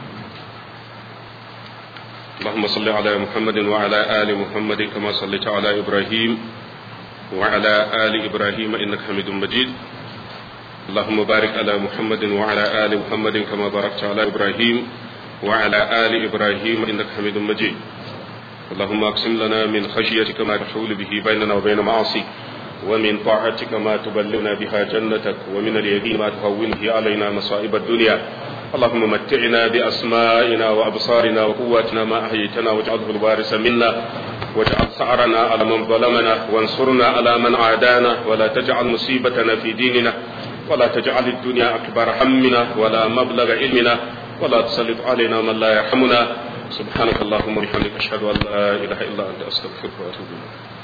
اللهم صل على محمد وعلى آل محمد كما صليت على إبراهيم وعلى آل إبراهيم إنك حميد مجيد اللهم بارك على محمد وعلى آل محمد كما باركت على إبراهيم وعلى آل إبراهيم إنك حميد مجيد اللهم أقسم لنا من خشيتك ما تحول به بيننا وبين معاصيك ومن طاعتك ما تبلغنا بها جنتك ومن اليقين ما تهون به علينا مصائب الدنيا اللهم متعنا بأسمائنا وأبصارنا وقواتنا ما أحييتنا واجعله الوارث منا واجعل ثأرنا على من ظلمنا وانصرنا على من عادانا ولا تجعل مصيبتنا في ديننا ولا تجعل الدنيا أكبر همنا ولا مبلغ علمنا ولا تسلط علينا من لا يرحمنا سبحانك اللهم وبحمدك أشهد أن لا إله إلا أنت أستغفرك وأتوب إليك